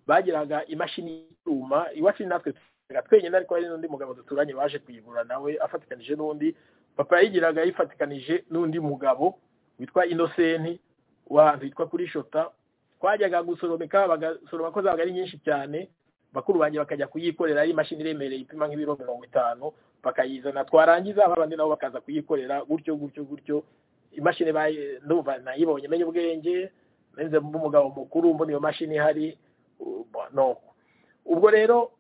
bagiraga imashini y'icyuma iwacu natwe tugira twenyine ariko hari n'undi mugabo duturanye waje kuyigura nawe afatikanije n'undi papa yayigiraga yifatikanije n'undi mugabo witwa inosenti w'ahantu hitwa kuri shota twajyaga gusoromeka bagasoroma ko zabaga ari nyinshi cyane bakuru banjye bakajya kuyikorera ari imashini iremereye ipima nk'ibiro mirongo itanu bakayizana twarangiza abandi nabo bakaza kuyikorera gutyo gutyo gutyo imashini bayi- ndumva nayibonye menye ubwenge nze mba umugabo mukuru mbona iyo mashini ihari uh, no ubwo rero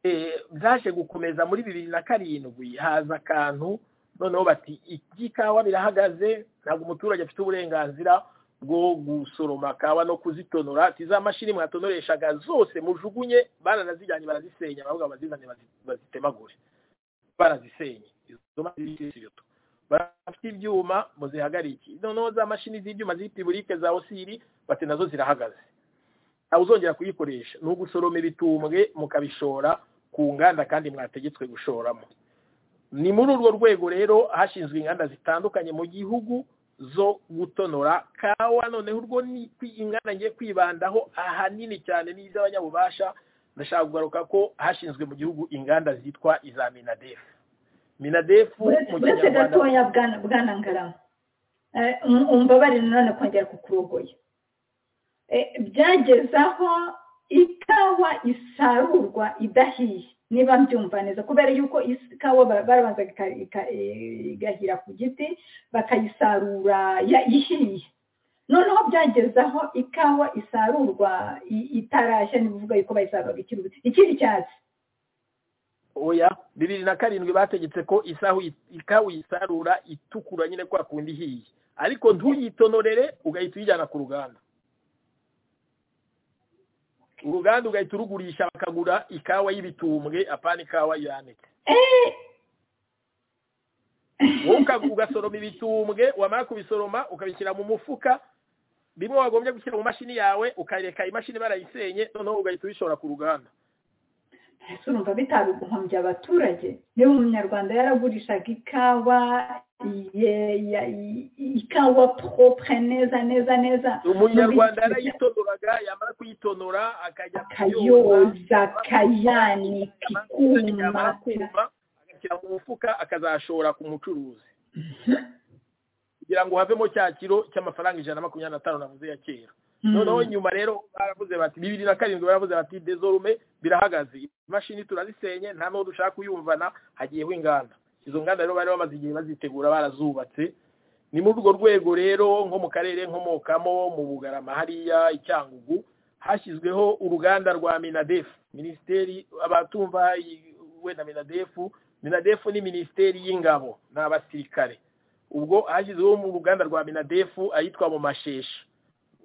eh, byaje gukomeza muri bibiri na karindwi haza akantu noneho bati iby'ikawa birahagaze ntabwo umuturage afite uburenganzira bwo gusoroma kawa no kuzitonora ati za mashini mwatonoreshaga zose mujugunye baranazijyanye barazisenya baravuga bazizane bazi- bazitemagure barazisenye izo mashini z'ibyoto bafite ibyuma muzihagarike noneho za mashini z'ibyuma z'ipiburike za osiri bati nazo zirahagaze aho uzongera kuyikoresha ni ugusoroma ibitumbwe mukabishora ku nganda kandi mwategetswe gushoramo ni muri urwo rwego rero hashinzwe inganda zitandukanye mu gihugu zo gutonora kawa noneho urwo ni kwi- inganda ngiye kwibandaho ahanini cyane n'iz'abanyabubasha ndashaka kugaruka ko hashinzwe mu gihugu inganda zitwa iza minadefu minadefu uretse mu uretse kinyarwanda gatoya bwana bwana ngarama Eh, um- umbabarire nanone kongera kukurogoya Eh, byageze aho ikawa isarurwa idahiye niba mbyumva neza kubera yuko is- ikawa ba- barabanza ika- ika- eh, igahira ku giti bakayisarura ya- ihiye noneho byageze aho ikawa isarurwa i- itarashya ni ukuvuga yuko bayisaruraga ikiri ubuto- ikiri icyatsi oya bibiri na karindwi bategetse ko isahu ikawa uyisarura itukura nyine kwa kundi ihiye ariko ntuyiitonorere ugahita uyijyana ku ruganda uruganda ugahita urugurisha bakagura ikawa y'ibitumbwe apana ikawa yanitse wowe uka- ugasoroma ibitumbwe wamara kubisoroma ukabishyira mu mufuka bimwe wagombye gushyira mu mashini yawe ukareka imashini barayisenye noneho ugahita ubishora ku ruganda ese urumva bitabigombye abaturage niba umunyarwanda yaragurishaga ikawa ye- ya- i- ikawa propre neza neza neza umunyarwanda yarayitonoraga yamara kuyitonora akajya kuyoza akayoza akayanika ikuma yamara kuma agashyira mu mufuka akazashora ku mucuruzi kugira ngo havemo cya kiro cy'amafaranga ijana na makumyabiri na tanu navuze ya kera noneho nyuma rero baravuze bati bibiri na karindwi baravuze bati dezorume birahagaze imashini turazisenye nta n'uwo dushaka kuyumvana hagiyeho inganda izo nganda rero bari bamaze igihe bazitegura barazubatse ni muri urwo rwego rero nko mu karere nkomokamo mu bugarama hariya icyangugu hashyizweho uruganda rwa minadefu minisiteri abatumva iyi- wenda minadefu minadefu ni minisiteri y'ingabo ni abasirikare ubwo hashyizweho mu ruganda rwa minadefu ahitwa mu masheshi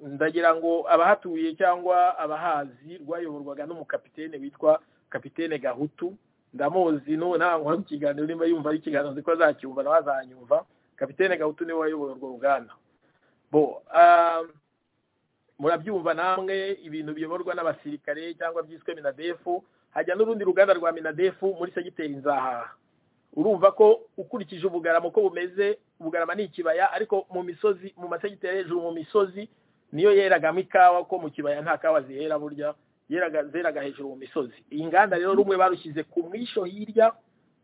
ndagira ngo abahatuye cyangwa abahazi rwayoborwaga n'umukapitene witwa kapitene gahutu ndamuzi n'ubu ntabwo hari ikiganiro nimba yumva ari ikiganiro nzi ko azacyumva nawe azanyumva kapitene gahutu niwe wayoboye urwo ruganda bo ah, murabyumva namwe ibintu biyoborwa n'abasirikare cyangwa byiswe minadefu hajya n'urundi ruganda rwa minadefu muri segiteri nzahaha urumva ko ukurikije ubugarama uko bumeze ubugarama ni ikibaya ariko mu misozi mu masegiteri hejuru mu misozi niyo yeragamo ikawa ko mu kibaya nta kawa zihera burya yeraga zeraga hejuru mu misozi iyi nganda rero rumwe barushyize ku mwisho hirya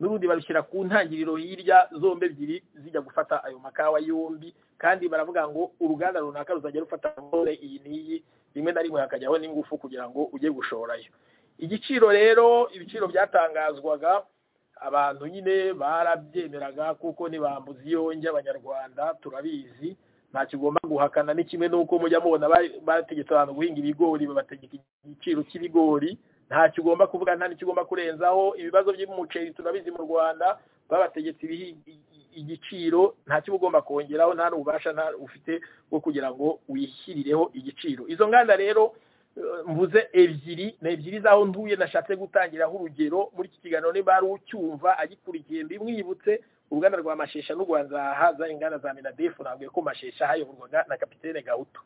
n'urundi barushyira ku ntangiriro hirya zombi ebyiri zijya gufata ayo makawa yombi kandi baravuga ngo uruganda runaka ruzajya rufata nkore iyi n'iyi rimwe na rimwe hakajyaho n'ingufu kugira ngo ujye gushorayo igiciro rero ibiciro byatangazwaga abantu nyine barabyemeraga kuko ni bambuzi yonge abanyarwanda turabizi nta kigomba guhakana ni kimwe n'uko mujya mubona ba- bategetse abantu guhinga ibigori babategeka igiciro cy'ibigori nta kigomba kuvuga nta n'ikigomba kurenzaho ibibazo by'umuceri turabizi mu rwanda babategetse ibihi- i- i- igiciro nta kiba ugomba kongeraho nta n'ububasha nta ufite bwo kugira ngo wishyirireho igiciro izo nganda rero eh, mvuze ebyiri ni ebyiri z'aho ntuye nashatse gutangiraho urugero muri iki kiganiro niba hari ucyumva agikurikiye mbimwibutse uruganda rwa mashesha n'urwa nzaha za inganda za minadefu nabwiye ko mashesha hayoborwaga na kapitene gahutu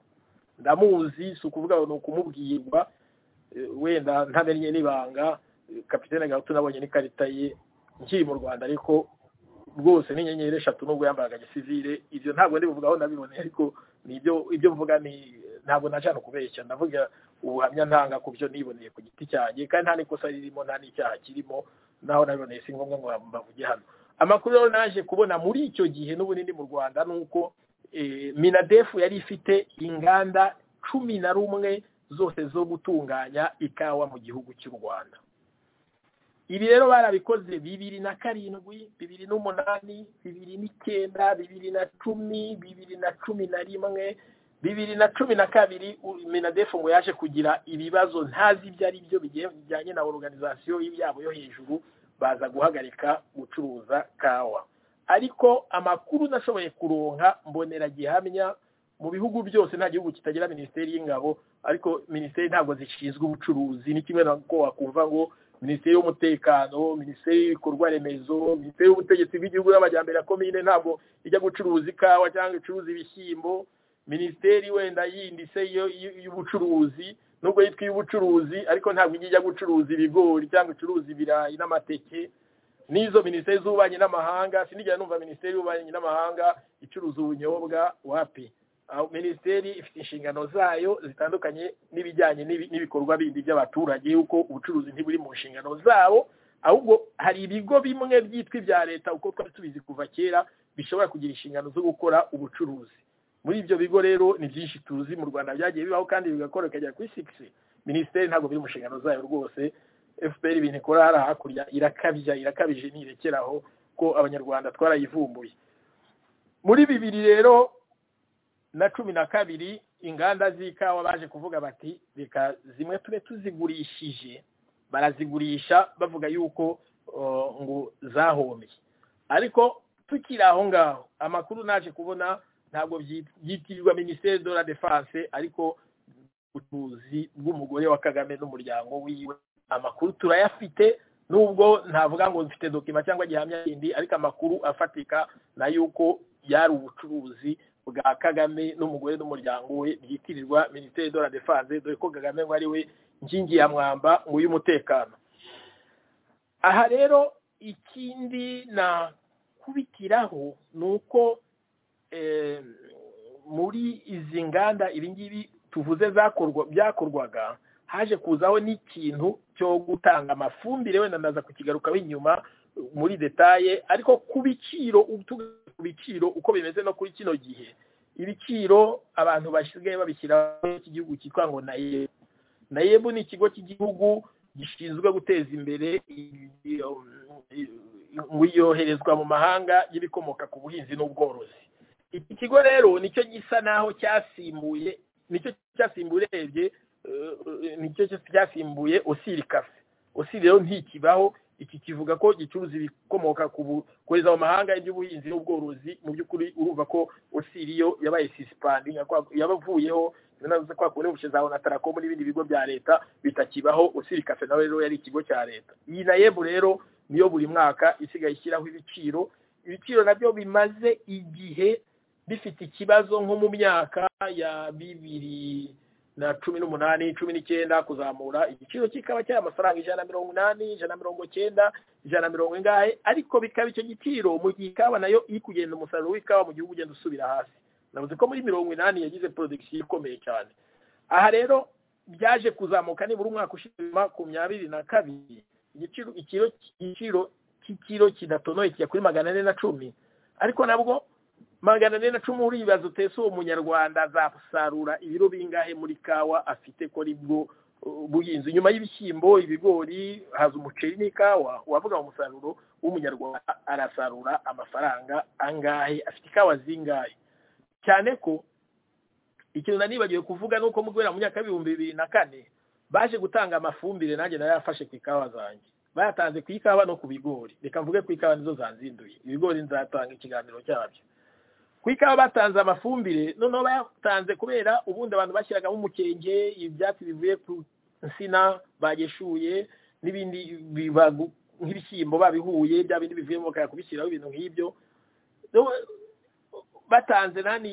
ndamuzi si ukuvuga ngo ni ukumubwirwa eh, wenda ntamenye n'ibanga eh, kapitene gahutu nabonye n'ikarita ye nkiri mu rwanda ariko rwose ni inyenyeri eshatu nubwo yambaraga gisivire ibyo ntabwo ndi buvugaho nabiboneye ariko ni ibyo ibyo mvuga ni ntabwo najana kubeshya ndavuga ubuhamya ntanga ku byo niboneye ku giti cyanjye kandi nta n'ikosa ririmo nta n'icyaha kirimo naho nabiboneye si ngombwa ngo mbavuge hano amakuru rero naje kubona muri icyo gihe n'ubunini mu rwanda ni uko eh, minadefu yari ifite inganda cumi na rumwe zose zo gutunganya ikawa mu gihugu cy'u rwanda ibi rero barabikoze bibiri na karindwi bibiri n'umunani bibiri n'icyenda bibiri na cumi bibiri na cumi na rimwe bibiri na cumi na kabiri u- minadefu ngo yaje kugira ibibazo ntazi ibyo ari byo bigiye bijyanye na organizasiyo yabo yo hejuru baza guhagarika gucuruza kawa ariko amakuru nashoboye kuronka mbonera gihamya mu bihugu byose nta gihugu kitagira minisiteri y'ingabo ariko minisiteri ntabwo zishinzwe ubucuruzi ni kimwe nako wakumva ngo minisiteri y'umutekano minisiteri y'ibikorwa remezo minisiteri y'ubutegetsi bw'igihugu n'amajyambere ya komine ntabwo ijya gucuruza ikawa cyangwa icuruza ibishyimbo minisiteri wenda yindi se yo- y- y'ubucuruzi nubwo yitwa iy'ubucuruzi ariko ntabwo ijya ijya gucuruza ibigori cyangwa icuruza ibirayi n'amateke n'izo minisiteri z'ububanyi n'amahanga sinigera numva minisiteri y'ububanyi n'amahanga icuruza ubunyobwa wapi aho minisiteri ifite inshingano zayo zitandukanye n'ibijyanye n'ibi- n'ibikorwa bindi by'abaturage yuko ubucuruzi ntiburi mu nshingano zabo ahubwo hari ibigo bimwe byitwa ibya leta uko twari tubizi kuva kera bishobora kugira inshingano zo gukora ubucuruzi muri ibyo bigo rero ni byinshi tuzi mu rwanda byagiye bibaho kandi bigakora bikagera kuri sigisi minisiteri ntabwo biri mu nshingano zayo rwose fpr ibintu ikora hariya hakurya irakabya irakabije ntirekeraho ko abanyarwanda twarayivumbuye muri bibiri rero na cumi na kabiri inganda z'ikawa baje kuvuga bati reka zimwe tube tuzigurishije barazigurisha bavuga yuko uh, ngo zahombye ariko tukiri aho ngaho amakuru naje kubona ntabwo byitirirwa minisiteri de la defense ariko ubucuruzi bw'umugore wa kagame n'umuryango wiwe amakuru turayafite nubwo ntavuga ngo mfite dokima cyangwa gihamya yindi ariko amakuru afatika na yuko yari ubucuruzi bwa kagame n'umugore n'umuryango we byitirirwa minisiteri de la defense dore ko kagame ngo ari we nkingi ya mwamba ngo y'umutekano aha rero ikindi nakubitiraho ni uko muri izi nganda ibingibi tuvuze byakorwaga haje kuzaho n'ikintu cyo gutanga amafumbire wenda ndaza kukigarukaho inyuma muri detaye ariko ku biciro ku biciro uko bimeze no kuri kino gihe ibiciro abantu basigaye babishyira iki gihugu cyitwa ngo nayebu nayebu ni ikigo cy'igihugu gishinzwe guteza imbere yoherezwa mu mahanga y'ibikomoka ku buhinzi n'ubworozi iki kigo rero nicyo gisa naho cyasimbuye nicyo cyasimbuye urebye nicyo cyasimbuye osiri kafe osiri rero ntikibaho iki kivuga ko gicuruza ibikomoka kohereza mu mahanga iby'ubuhinzi n'ubworozi mu by'ukuri urumva ko osiri yo yabaye sisipandi yabavuyeho kwakubona ubushe zawe na tarakomu n'ibindi bigo bya leta bitakibaho osiri kafe nawe rero yari ikigo cya leta iyi na yebu rero niyo buri mwaka isigaye ishyiraho ibiciro ibiciro nabyo bimaze igihe bifite ikibazo nko mu myaka ya bibiri na cumi n'umunani cumi n'icyenda kuzamura igiciro kikaba cyari amafaranga ijana na mirongo inani ijana na mirongo cyenda ijana na mirongo ingahe ariko bikaba icyo giciro mu gihe ikawa nayo iri kugenda umusaruro w'ikawa mu gihugu ugenda usubira hasi navuze ko muri mirongo inani yagize porodegisiyo ikomeye cyane aha rero byaje kuzamuka nibura umwaka ushima ku myabiri na kabiri igiciro igiciro cy'ikiro kidatonoye kijya kuri magana ane na cumi ariko nabwo magana ane na cumi uribaza utese uwo munyarwanda azasarura ibiro bingahe muri kawa afite ko ari bwo buhinzi nyuma y'ibishyimbo ibigori haza umuceri n'ikawa wavuga umusaruro w'umunyarwanda arasarura amafaranga angahe afite ikawa zingahe cyane ko ikintu nanibagiwe kuvuga ni uko mu guhera mu myaka y'ibihumbi bibiri na kane baje gutanga amafumbire nanjye nayo yafashe ku ikawa zanjye bayatanze ku ikawa no ku bigori reka mvuge ku ikawa nizo zanzinduye ibigori nzatanga ikiganiro cyabyo ku ikawa batanze amafumbire noneho bayatanze kubera ubundi abantu bashyiragamo umukenge ibyatsi bivuye ku nsina bageshuye n'ibindi nk'ibishyimbo babihuye bya bindi bivuyemo bakajya kubishyiraho ibintu nk'ibyo batanze nani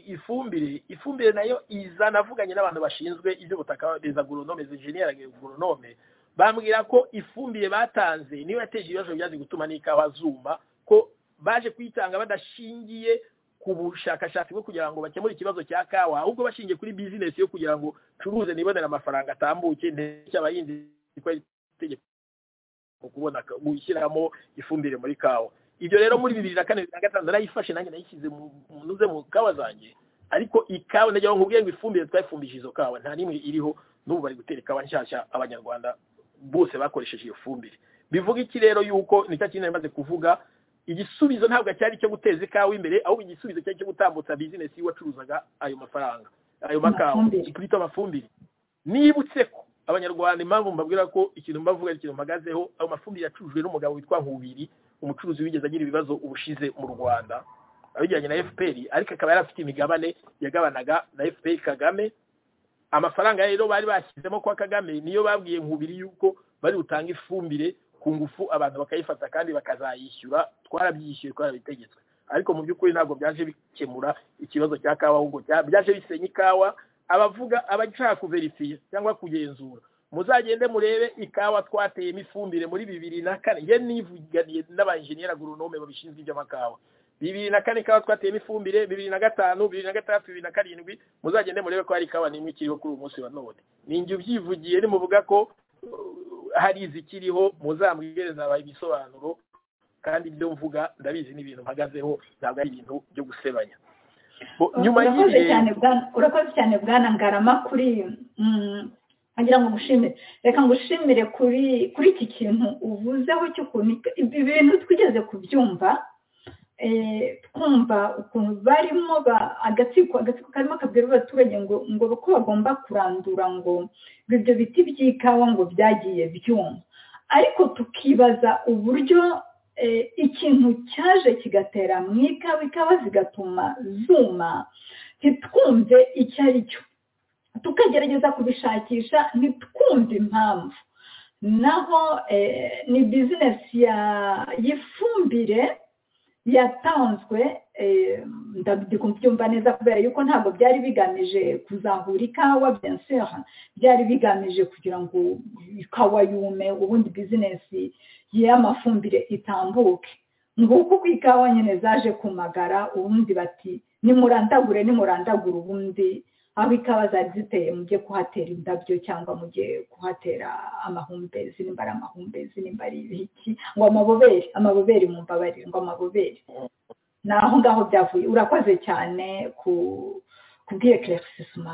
ifumbire ifumbire nayo iza navuganye n'abantu bashinzwe iby'ubutaka beza goronome zinjeniyera goronome bambwira ko ifumbire batanze niyo yateje ibibazo byaje gutuma n'ikawa zuma ko baje kuyitanga badashingiye ku bushakashatsi bwo kugira ngo bakemure ikibazo cya kawa ahubwo bashingiye kuri bizinesi yo kugira ngo curuze nibonere amafaranga atambuke ndetse abahinzi itegeko kubona gushyiramo ifumbire muri kawa ibyo rero muri bibiri na kane bibiri na gatanu narayifashe nanjye nayishyize mu ntuze mu kawa zanjye ariko ikawa ndagira ngo nkubwire ngo ifumbire twayifumbije izo kawa nta n'imwe iriho n'ubu bari gutera ikawa nshyashya abanyarwanda bose bakoresheje iyo fumbire bivuga iki rero yuko nicyo kintu maze kuvuga igisubizo ntabwo cyari icyo guteza ikawa imbere ahubwo igisubizo cyari icyo gutambutsa bizinesi y'uwacuruzaga ayo mafaranga ayo makawa twita amafumbire nibutse ko abanyarwanda impamvu mbabwira ko ikintu mbavuga ari ikintu mpagazeho ayo mafumbire yacurujwe n'umugabo witwa nkubiri umucuruzi wigeze agira ibibazo ubushize mu rwanda abijyanye na fpr ariko akaba yari afite imigabane yagabanaga na fpr kagame amafaranga rero bari bashyizemo kwa kagame niyo babwiye nkubiri yuko bari butange ifumbire ku ngufu abantu bakayifata kandi bakazayishyura twarabyishyuye twarabitegetswe ariko mu by'ukuri ntabwo byaje bikemura ikibazo cya kawa ahubwo byaje bisenya ikawa abavuga abashaka kuverifiye cyangwa kugenzura muzagende murebe ikawa twateyemo ifumbire muri bibiri na kane ye nivuganiye n'abanjeniyeri agoronome babishinzwe iby'amakawa bibiri na kane ikawa twateyemo ifumbire bibiri na gatanu bibiri na gatandatu bibiri na karindwi muzagende murebe ko hari ikawa n'imwe ikiriho kuri uyu munsi wa none ninjye ubyivugiye nimuvuga ko hari izikiriho muzambwireze abaye ibisobanuro kandi ibyo mvuga ndabizi ni ibintu mpagazeho ntabwo ari ibintu byo gusebanya nyuma y'ibyo urakoze cyane bwana ngarama kuri ngira ngo ngushimire reka ngushimire kuri kuri iki kintu uvuzeho cy'ukuntu ibi bintu twigeze kubyumva twumva ukuntu barimo agatsiko agatsiko karimo kabwira abaturage ngo ngo ko bagomba kurandura ngo ibyo biti by'ikawa ngo byagiye byuma ariko tukibaza uburyo ikintu cyaje kigatera mu ikawa ikawa zigatuma zuma ntitwumve icyo ari cyo tukagerageza kubishakisha ntitwumve impamvu naho eh, ni bizinesi ya y'ifumbire yatanzwe eh, ndabyo kubyumva neza kubera yuko ntabwo byari bigamije kuzahura ikawa benseri byari bigamije kugira ngo ikawa yume ubundi bizinesi y'amafumbire itambuke nguko uko ikawa nyine zaje kumagara ubundi bati nimurandagure nimurandagure ubundi aho ikawa zari ziteye mujye kuhatera indabyo cyangwa mujye kuhatera amahumbezi nimba ari amahumbezi nimba ari ibiki ngo amabobere amabobere mu mbabare ngo amabobere ni aho ngaho byavuye urakoze cyane ku kubwiye keregisima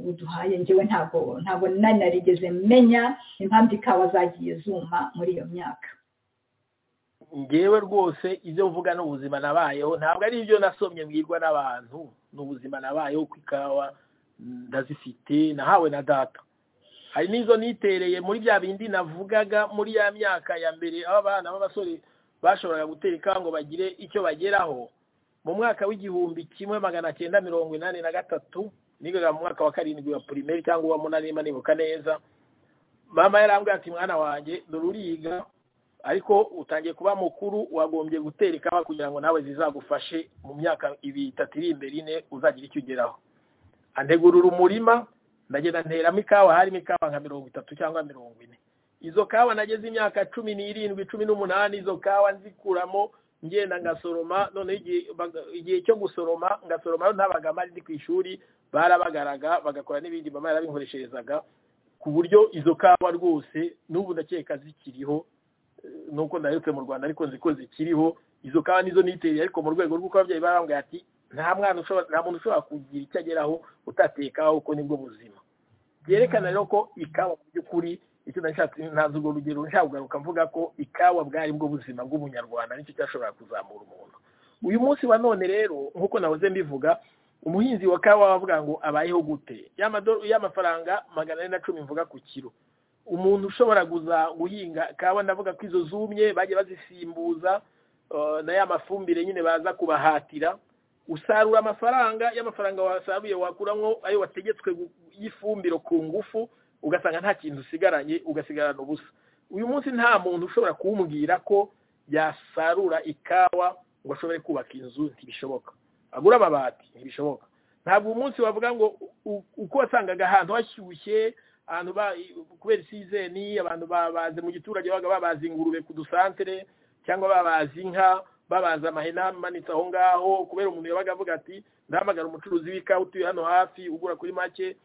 uduhaye ngewe ntabwo ntabwo nari narigeze menya impamvu ikawa zagiye zuma muri iyo myaka ngewe rwose ibyo mvuga ni ubuzima nabayeho ntabwo ari ibyo nasomye mbwirwa n'abantu ni ubuzima nabayeho ku ikawa ndazifite nahawe na data hari n'izo nitereye muri bya bindi navugaga muri ya myaka ya mbere aho abana b'abasore bashoboraga gutera ikawa ngo bagire icyo bageraho mu mwaka w'igihumbi kimwe magana cyenda mirongo inani na gatatu nigaga mu mwaka wa karindwi wa pirimeri cyangwa uwa munani niba nibuka neza mama yarambwira ati mwana wanjye dore uriga ariko utangiye kuba mukuru wagombye gutera ikawa kugira ngo nawe zizagufashe mu myaka itatu iri imbere ine uzagira icyo ugeraho antegurura umurima ndagenda nteramo ikawa harimo ikawa nka mirongo itatu cyangwa mirongo ine izo kawa nageze imyaka cumi n'irindwi cumi n'umunani izo kawa nzikuramo ngenda ngasoroma noneho igihe cyo gusoroma ngasoroma ntabaga mari ndi ku ishuri barabagaraga bagakora n'ibindi mama yarabinkoresherezaga ku buryo izo kawa rwose n'ubu ndakeka zikiriho nuko ndaherutse mu rwanda ariko nzi ko zikiriho izo kawa nizo niteye ariko mu rwego rw'uko ababyeyi barambwira ati nta mwana ushobora nta muntu ushobora kugira icyo ageraho utatekaho kuko nibwo buzima byerekana rero ko ikawa mu by'ukuri icyo ndashatse ntazi urwo rugero nshaka kugaruka mvuga ko ikawa bwari bwo buzima bw'umunyarwanda nicyo cyashobora kuzamura umuntu uyu munsi wa none rero nk'uko nahoze mbivuga umuhinzi wa kawa bavuga ngo abayeho gute y'amafaranga magana ane na cumi mvuga ku kiro umuntu ushobora guhinga kawa ndavuga ko izo zumye bajya bazisimbuza na ya mafumbire nyine baza kubahatira usarura amafaranga y'amafaranga wasaruye wakuramo ayo wategetswe y'ifumbiro ku ngufu ugasanga nta kintu usigaranye ugasigarana ubusa uyu munsi nta muntu ushobora kuwumbwira ko yasarura ikawa ngo ashobore kubaka inzu ntibishoboka agura amabati ntibishoboka ntabwo uyu munsi wavuga ngo uko wasangaga ahantu hashyushye abantu ba kubera isizeni abantu babaze mu giturage babaga babaza ingurube ku dusantere cyangwa babaza inka babaza amahena amanitse aho ngaho kubera umuntu yabaga avuga ati ndahamagara umucuruzi w'ikawa utuye hano hafi ugura kuri make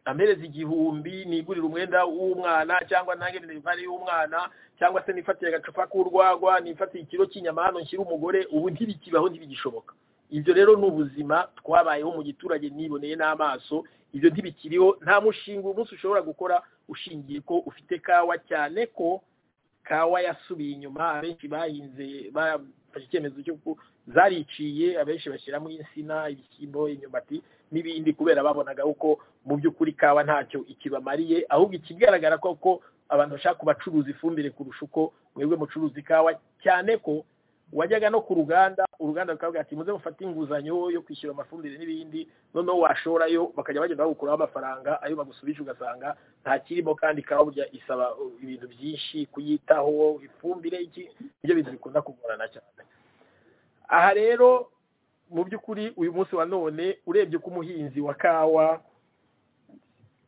amereza igihumbi nigurira umwenda w'umwana cyangwa ntange derivari y'umwana cyangwa se nifatire agacupa k'urwagwa nifatire ikiro cy'inyama hano nshyire umugore ubu ntibikibaho ntibigishoboka ibyo rero ni ubuzima twabayeho mu giturage niboneye n'amaso ibyo ntibikiriho nta mushinga umunsi ushobora gukora ushingiye ko ufite kawa cyane ko kawa yasubiye inyuma abenshi bahinze bafashe icyemezo cyo zariciye abenshi bashyiramo insina ibishyimbo imyumbati n'ibindi kubera babonaga uko mu by'ukuri kawa ntacyo ikibamariye ahubwo ikigaragara ko abantu bashaka kubacuruza ifumbire kurusha uko mwebwe mucuruza ikawa cyane ko wajyaga no ku ruganda uruganda rukavuga ati muze mufate inguzanyo yo kwishyura amafumbire n'ibindi noneho washorayo bakajya bagenda bagukuraho amafaranga ayo bagusubije ugasanga nta kirimo kandi ikawa burya isaba ibintu byinshi kuyitaho ifumbire iki nibyo bintu bikunda kugorana cyane aha rero mu by'ukuri uyu munsi wa none urebye uko umuhinzi wa kawa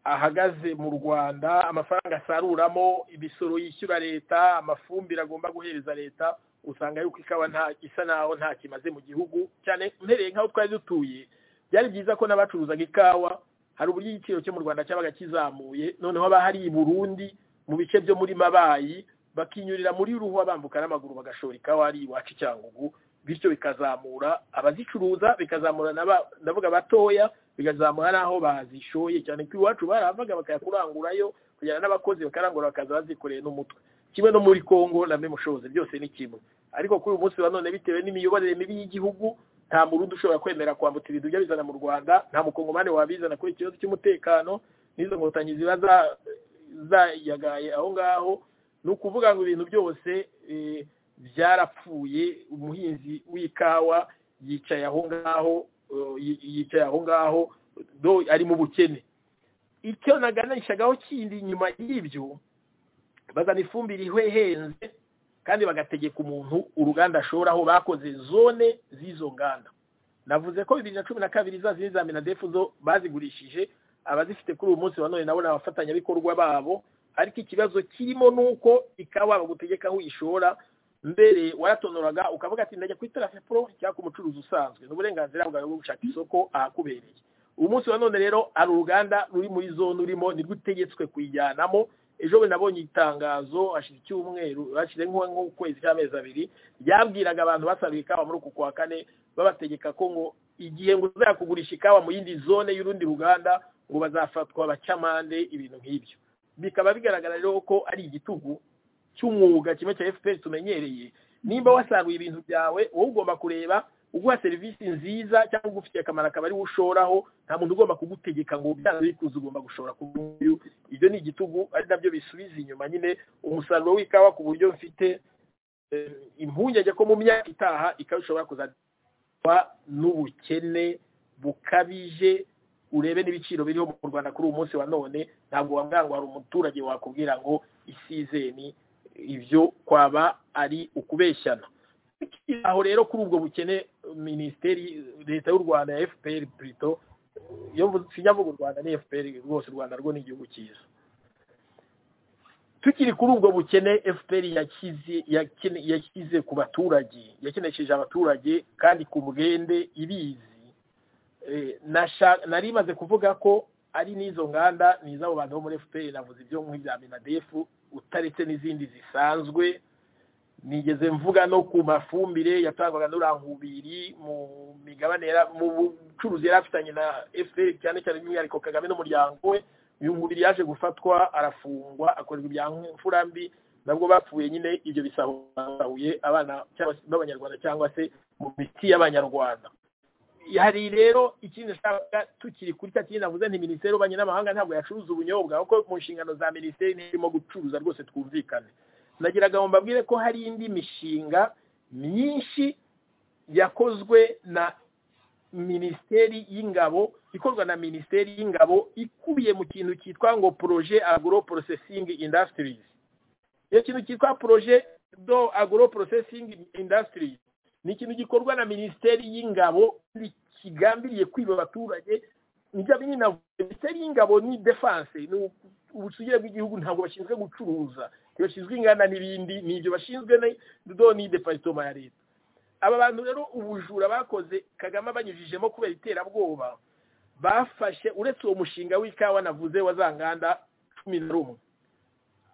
ahagaze mu rwanda amafaranga asaruramo imisoro yishyura leta amafumbire agomba guhereza leta usanga yuko ikawa nta isa naho nta kimaze mu gihugu cyane mpereye nk'aho twari dutuye byari byiza ko n'abacuruzaga ikawa hari uburyo igiciro cyo mu rwanda cyabaga kizamuye noneho haba hari i burundi mu bice byo muri mabayi bakinyurira muri ruhwa bambuka n'amaguru bagashora ikawa ari iwacu cyangugu bityo bikazamura abazicuruza bikazamura ndavuga batoya bikazamura n'aho bazishoye cyane ko iwacu baravaga bakayakurangurayo kujyana n'abakozi bakarangura bakaza bazikoreye n'umutwe kimwe no muri congo na memushobozi byose ni kimwe ariko kuri uyu munsi wa none bitewe n'imiyoborere mibi y'igihugu nta murundi ushobora kwemera kwambutsa ibintu ujya bizana mu rwanda nta mukongomani wabizana kuri ikibazo cy'umutekano n'izo nkotanyi ziba zayagaye aho ngaho ni ukuvuga ngo ibintu byose byarapfuye umuhinzi w'ikawa yicaye aho ngaho yicaye aho ngaho ari mu bukene icyo naganishagaho kindi nyuma y'ibyo bazana ifumbire ihwehenze kandi bagategeka umuntu uruganda ashora aho bakoze zone z'izo nganda navuze ko bibiri na cumi na kabiri za zindi za minadefu zo bazigurishije abazifite kuri uyu munsi wa none nabo ni abafatanyabikorwa babo ariko ikibazo kirimo ni uko ikawa bagutegeka aho uyishora mbere waratonoraga ukavuga ati ndajya kuri tarafe pro cyangwa umucuruzi usanzwe ni uburenganzira bwawe bwo gushaka isoko ahakubereye uyu munsi wa none rero hari uruganda ruri muri zone urimo nirwo utegetswe kuyijyanamo ejo bundi nabonye itangazo hashize icyumweru hashize nk'ukwezi cy'amezi abiri ryabwiraga abantu basabiye ikawa muri uku kwa kane babategeka ko ngo igihe ngo uzakugurisha ikawa mu yindi zone y'urundi ruganda ngo bazafatwa bacamande ibintu nk'ibyo bikaba bigaragara rero ko ari igitugu cy'umwuga kimwe cya fpr tumenyereye nimba wasaruye ibintu byawe wowe ugomba kureba uguha serivisi nziza cyangwa ugufitiye akamaro akaba ariwe ushoraho nta muntu ugomba kugutegeka ngo byanze bikuze ugomba gushora ku nguyu ibyo ni igitugu ari nabyo bisubiza inyuma nyine umusaruro w'ikawa ku buryo mfite impungenge ko mu myaka itaha ikawa ishobora kuzajya n'ubukene bukabije urebe n'ibiciro biriho mu rwanda kuri uyu munsi wa none ntabwo wambwira ngo hari umuturage wakubwira ngo isizeni ibyo kwaba ari ukubeshyana aho rero kuri ubwo bukene minisiteri leta y'u rwanda ya fpr purito iyo mvuga u rwanda ni fpr rwose u rwanda rwo ni igihugu cyiza tukiri kuri ubwo bukene fpr yashyize ku baturage yakenesheje abaturage kandi ku bwende ibizi nari imaze kuvuga ko ari n'izo nganda ni iz'abo bantu bo muri fpr navuze ibyo nk'ibya minadefu utaretse n'izindi zisanzwe nigeze mvuga no ku mafumbire yatangwaga n'urangubiri mu migabane mu bucuruzi yari afitanye na fpr cyane cyane by'umwihariko kagame n'umuryango we uyungubiri yaje gufatwa arafungwa akorerwa ibya mbi nabwo bapfuye nyine ibyo bisahuye abana b'abanyarwanda cyangwa se mu miti y'abanyarwanda hari rero ikindi nshaka tukiri kuri cya kintu navuze nti minisiteri y'ububanyi n'amahanga ntabwo yacuruza ubunyobwa kuko mu nshingano za minisiteri ntirimo gucuruza rwose twumvikane nagiraga ngo mbabwire ko hari indi mishinga myinshi yakozwe na minisiteri y'ingabo ikorwa na minisiteri y'ingabo ikubiye mu kintu cyitwa ngo poroje agro processing industries iyo kintu cyitwa poroje do agro processing industries ni ikintu gikorwa na minisiteri y'ingabo kigambiriye kwiba abaturage nibyo nyine minisiteri y'ingabo ni defanse ni ubusugire bw'igihugu ntabwo bashinzwe gucuruza ntibashinzwe inganda n'ibindi ni ibyo bashinzwe do ni deparitoma ya leta aba bantu rero ubujura bakoze kagame abanyujijemo kubera iterabwoba bafashe uretse uwo mushinga w'ikawa navuze wa za nganda cumi na rumwe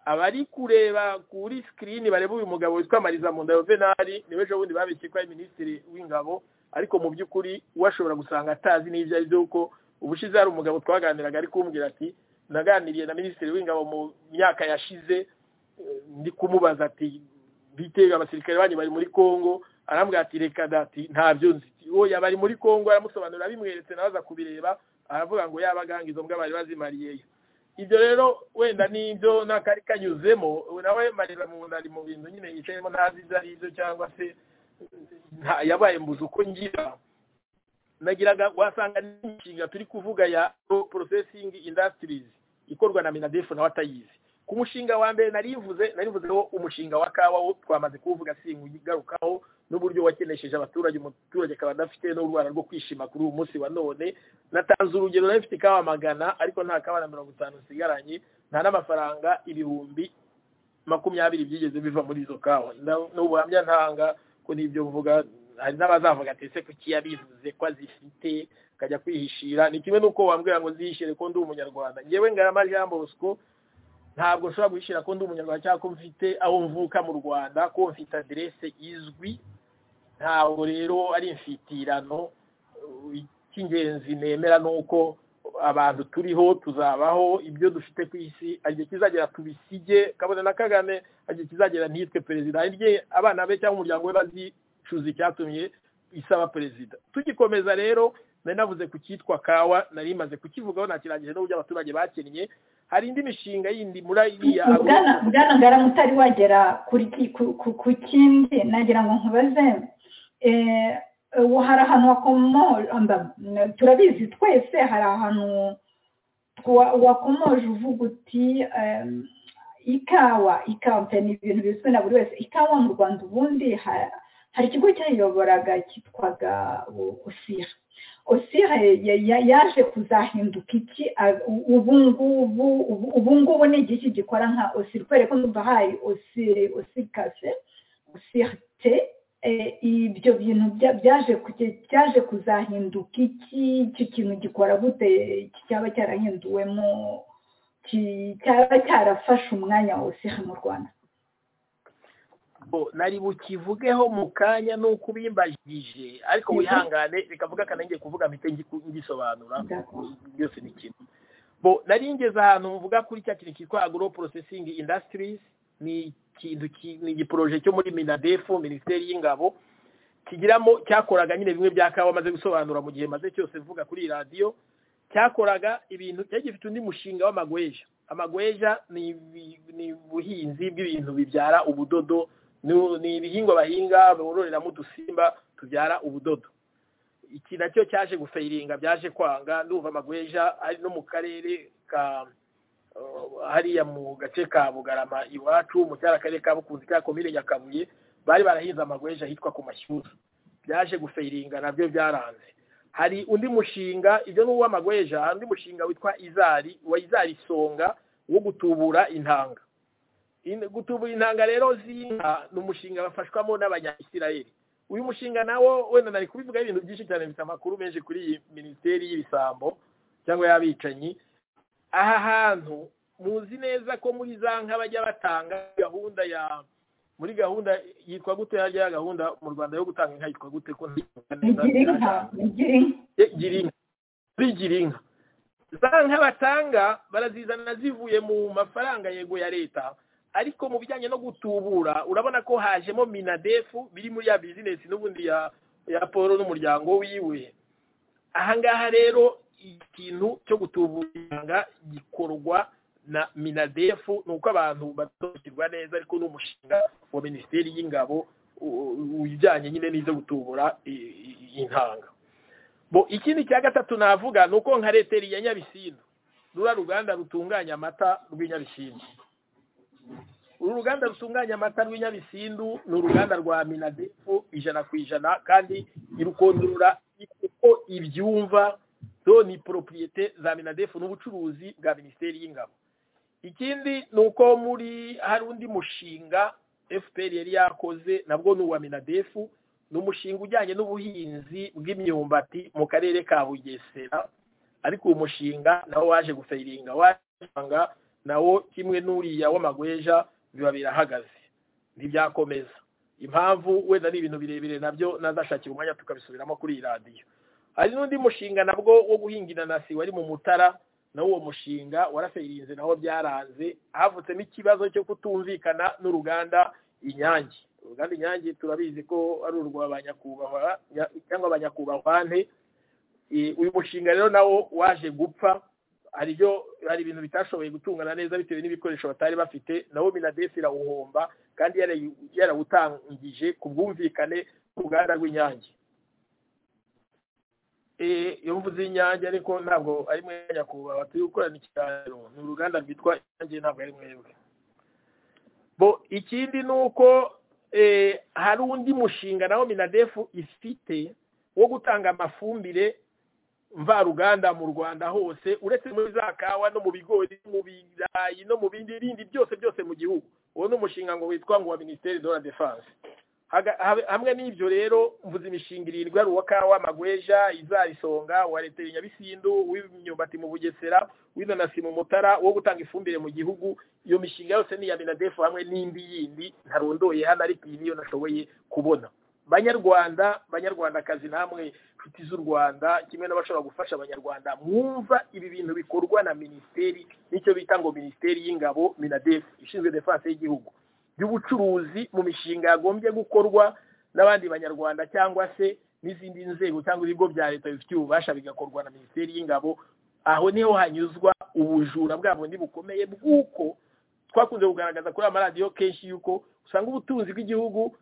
abari kureba kuri sikirini bareba uyu mugabo witwa mariza munda venari niwe ejo bundi babeshye ko ari minisitiri w'ingabo ariko mu by'ukuri washobora gusanga atazi n'ibyo ari byo kuko ubushize hari umugabo twaganiraga ari kumbwira ati naganiriye na minisitiri w'ingabo mu myaka yashize ndi kumubaza ati bitega abasirikare banyu bari muri congo arambwira ati reka dati ntabyo nzi oya bari muri congo aramusobanurira bimweretse nawe aza kubireba aravuga ngo yabaganga izo mbwa bari bazimariyeyo ibyo rero wenda nibyo n'akari kanyuzemo nawe marira mu nda ari mu bintu nyine yicayemo ntazi ibyo ari byo cyangwa se yabaye mbuze uko ngira nagiraga wasanga n'inshinga turi kuvuga ya processing industries ikorwa na minadefu nawe atayizi ku mushinga wa mbere narivuze narivuzeho umushinga wa kawa wo twamaze kuwuvuga singugarukaho n'uburyo wakenesheje abaturage umuturage akaba adafite n'urwara rwo kwishima kuri uyu munsi wa none natanze urugero nari mfite ikawa magana ariko nta kawa na mirongo itanu nsigaranye nta n'amafaranga ibihumbi makumyabiri byigeze biva muri izo kawa n'ubuhamya ntanga ko n'ibyo mvuga hari n'abazavuga ati ese kuki yabivuze ko azifite akajya kwihishira ni kimwe n'uko wambwira ngo nzihishire ko ndi umunyarwanda ngewe ngarama jean bosco ntabwo nshobora guhishira ko ndi umunyarwanda cyangwa ko mfite aho mvuka mu rwanda ko mfite aderese izwi ntabwo rero ari imfitirano icy'ingenzi nemera ni uko abantu turiho tuzabaho ibyo dufite ku isi igihe kizagera tubisige kabone na kagame igihe kizagera ntiyitwe perezida hirya abana be cyangwa umuryango we bazicuza icyatumye isaba perezida tugikomeza rero nari navuze ku cyitwa kawa nari maze kukivugaho nakirangije n'uburyo abaturage bakinnye hari indi mishinga yindi muri iriya bwana ngara mutari wagera ku kindi nagira ngo nkubaze hari ahantu hakomora turabizi twese hari ahantu wa- wakomoje uvuga uti em, ikawa ikawa mfite ni ibintu bizwi na buri wese ikawa mu rwanda ubundi ha- hari ikigo cyayiyoboraga cyitwaga o- osira osira ya- ya- yaje kuzahinduka iki a- u- ubu ngubu ubu- ubu ngubu ni igiki gikora nka osira kubera ko numva hari osire osirikase osirite eh, ibyo bintu bya- byaje kuge- byaje kuzahinduka iki icyo kintu gikora gute iki cyaba cyarahinduwemo ki- cyaba cyarafashe umwanya wose mu rwanda Bo, nari bukivugeho mu kanya nuko ubimbajije ariko Mhm. wihangane rekavuga kanenge kuvuga mpite ngiku- ngisobanura D'accord. byose ni kimwe bo nari ngeze ahantu mvuga kuri cya kintu cyitwa agro processing industries ni ikintu ki- ni igiporoje cyo muri minadefu minisiteri y'ingabo kigiramo cyakoraga nyine bimwe bya kawa maze gusobanura mu gihe maze cyose mvuga kuri iyi radiyo cyakoraga ibintu cyari gifite undi mushinga w'amagweja amagweja ni ibi- ni ubuhinzi bw'ibintu bibyara ubudodo ni- ni ibihingwa bahinga bororeramo udusimba tubyara ubudodo iki nacyo cyaje gufeyiringa byaje kwanga ndumva amagweja ari no mu karere ka uh, hariya mu gace ka bugarama iwacu mu cyari akarere ka bukunzi ka komine nyakabuye bari barahinze amagweja ahitwa ku mashyuza byaje gufeyiringa nabyo byaranze hari undi mushinga ibyo ni uw'amagweja hari undi mushinga witwa izari wa izari songa wo gutubura intanga In- gutubura intanga rero z'inka ni umushinga bafashwamo n'abanyayisirayeli uyu mushinga nawo wenda nari kubivuga ibintu byinshi cyane bifite amakuru menshi kuri iyi minisiteri y'ibisambo cyangwa y'abicanyi aha hantu muzi neza ko muri za nka bajya batanga gahunda ya muri gahunda yitwa gute hajya ya gahunda mu rwanda yo gutanga inka yitwa gute ko ntiyibuka neza nigira inka nigira inka Eh, gira inka zigira inka za nka batanga barazizana zivuye mu mafaranga yego ya leta ariko mu bijyanye no gutubura urabona ko hajemo minadefu biri muri ya bizinesi n'ubundi ya ya paul n'umuryango wiwe ahangaha rero ikintu cyo gutubura intanga gikorwa na minadefu ni uko abantu basobanukirwa neza ariko ni umushinga wa minisiteri y'ingabo u- u- ujyanye nyine n'ibyo gutubura i- i- intanga bo ikindi cya gatatu navuga ni uko nka reteri ya nyabisindu rura ruganda rutunganya amata rw'inyabisindu uru ruganda rutunganya amata rw'inyabisindu ni uruganda rwa minadefu ijana ku ijana kandi irukondorora uko ibyumva zo ni poropiyete za minadefu n'ubucuruzi bwa minisiteri y'ingabo ikindi ni uko muri hari undi mushinga fpr yari yakoze nabwo ni uwa minadefu ni umushinga ujyanye n'ubuhinzi bw'imyumbati mu karere ka bugesera ariko uwo mushinga nawo waje gufeiringa wasanga nawo kimwe n'uriya w'amagweja biba birahagaze ntibyakomeza impamvu wenda ni ibintu birebire nabyo nazashakira umwanya tukabisubiramo kuri iyi radiyo hari n'undi mushinga nabwo wo guhinga inanasi wari mu mutara nawo uwo mushinga warafeirinze nawo byaranze havutsemo ikibazo cyo kutumvikana n'uruganda inyange uruganda inyange turabizi ko ari urwa ba nyakubahwa nya- cyangwa ba nyakubahwane Eh, uyu mushinga rero nawo waje gupfa hari ibyo hari ibintu bitashoboye gutungana neza bitewe n'ibikoresho batari bafite nawo minadefu irawuhomba kandi yarayu- yarawutangije ku bwumvikane bw'uruganda rw'inyange Eh, iyo mvuze inyange ariko ntabwo ari mwe nyakubahwa turi gukorana ikiganiro ni uruganda rwitwa inyange ntabwo ari mwebwe bo ikindi ni uko eh, hari undi mushinga nawo minadefu ifite wo gutanga amafumbire mvaruganda mu rwanda hose uretse muri za kawa no mu bigori no mu birayi no mu bindi bindi byose byose mu gihugu uwo ni umushinga ngo witwa ngo wa minisiteri de la defense Haga- habe- hamwe n'ibyo rero mvuze imishinga irindwi ari uwa kawa amagweja izarisonga uwa leta ya nyabisindu uw'imyumbati mu bugesera w'inanasi mu mutara wo gutanga ifumbire mu gihugu iyo mishinga yose ni iya minadefu hamwe n'indi yindi ntarondoye hano ariko iyi niyo nashoboye kubona banyarwanda banyarwandakazi namwe inshuti z'u rwanda kimwe n'abashobora gufasha abanyarwanda mwumva ibi bintu bikorwa na minisiteri n'icyo bita ngo minisiteri y'ingabo minadefu ishinzwe defanse y'igihugu by'ubucuruzi mu mishinga yagombye gukorwa n'abandi banyarwanda cyangwa se n'izindi nzego cyangwa ibigo bya leta bifitiye ububasha bigakorwa na minisiteri y'ingabo aho niho hanyuzwa ubujura bwabo ntibukomeye bw'uko twakunze kugaragaza kuri amaradiyo kenshi yuko usanga ubutunzi bw'igihugu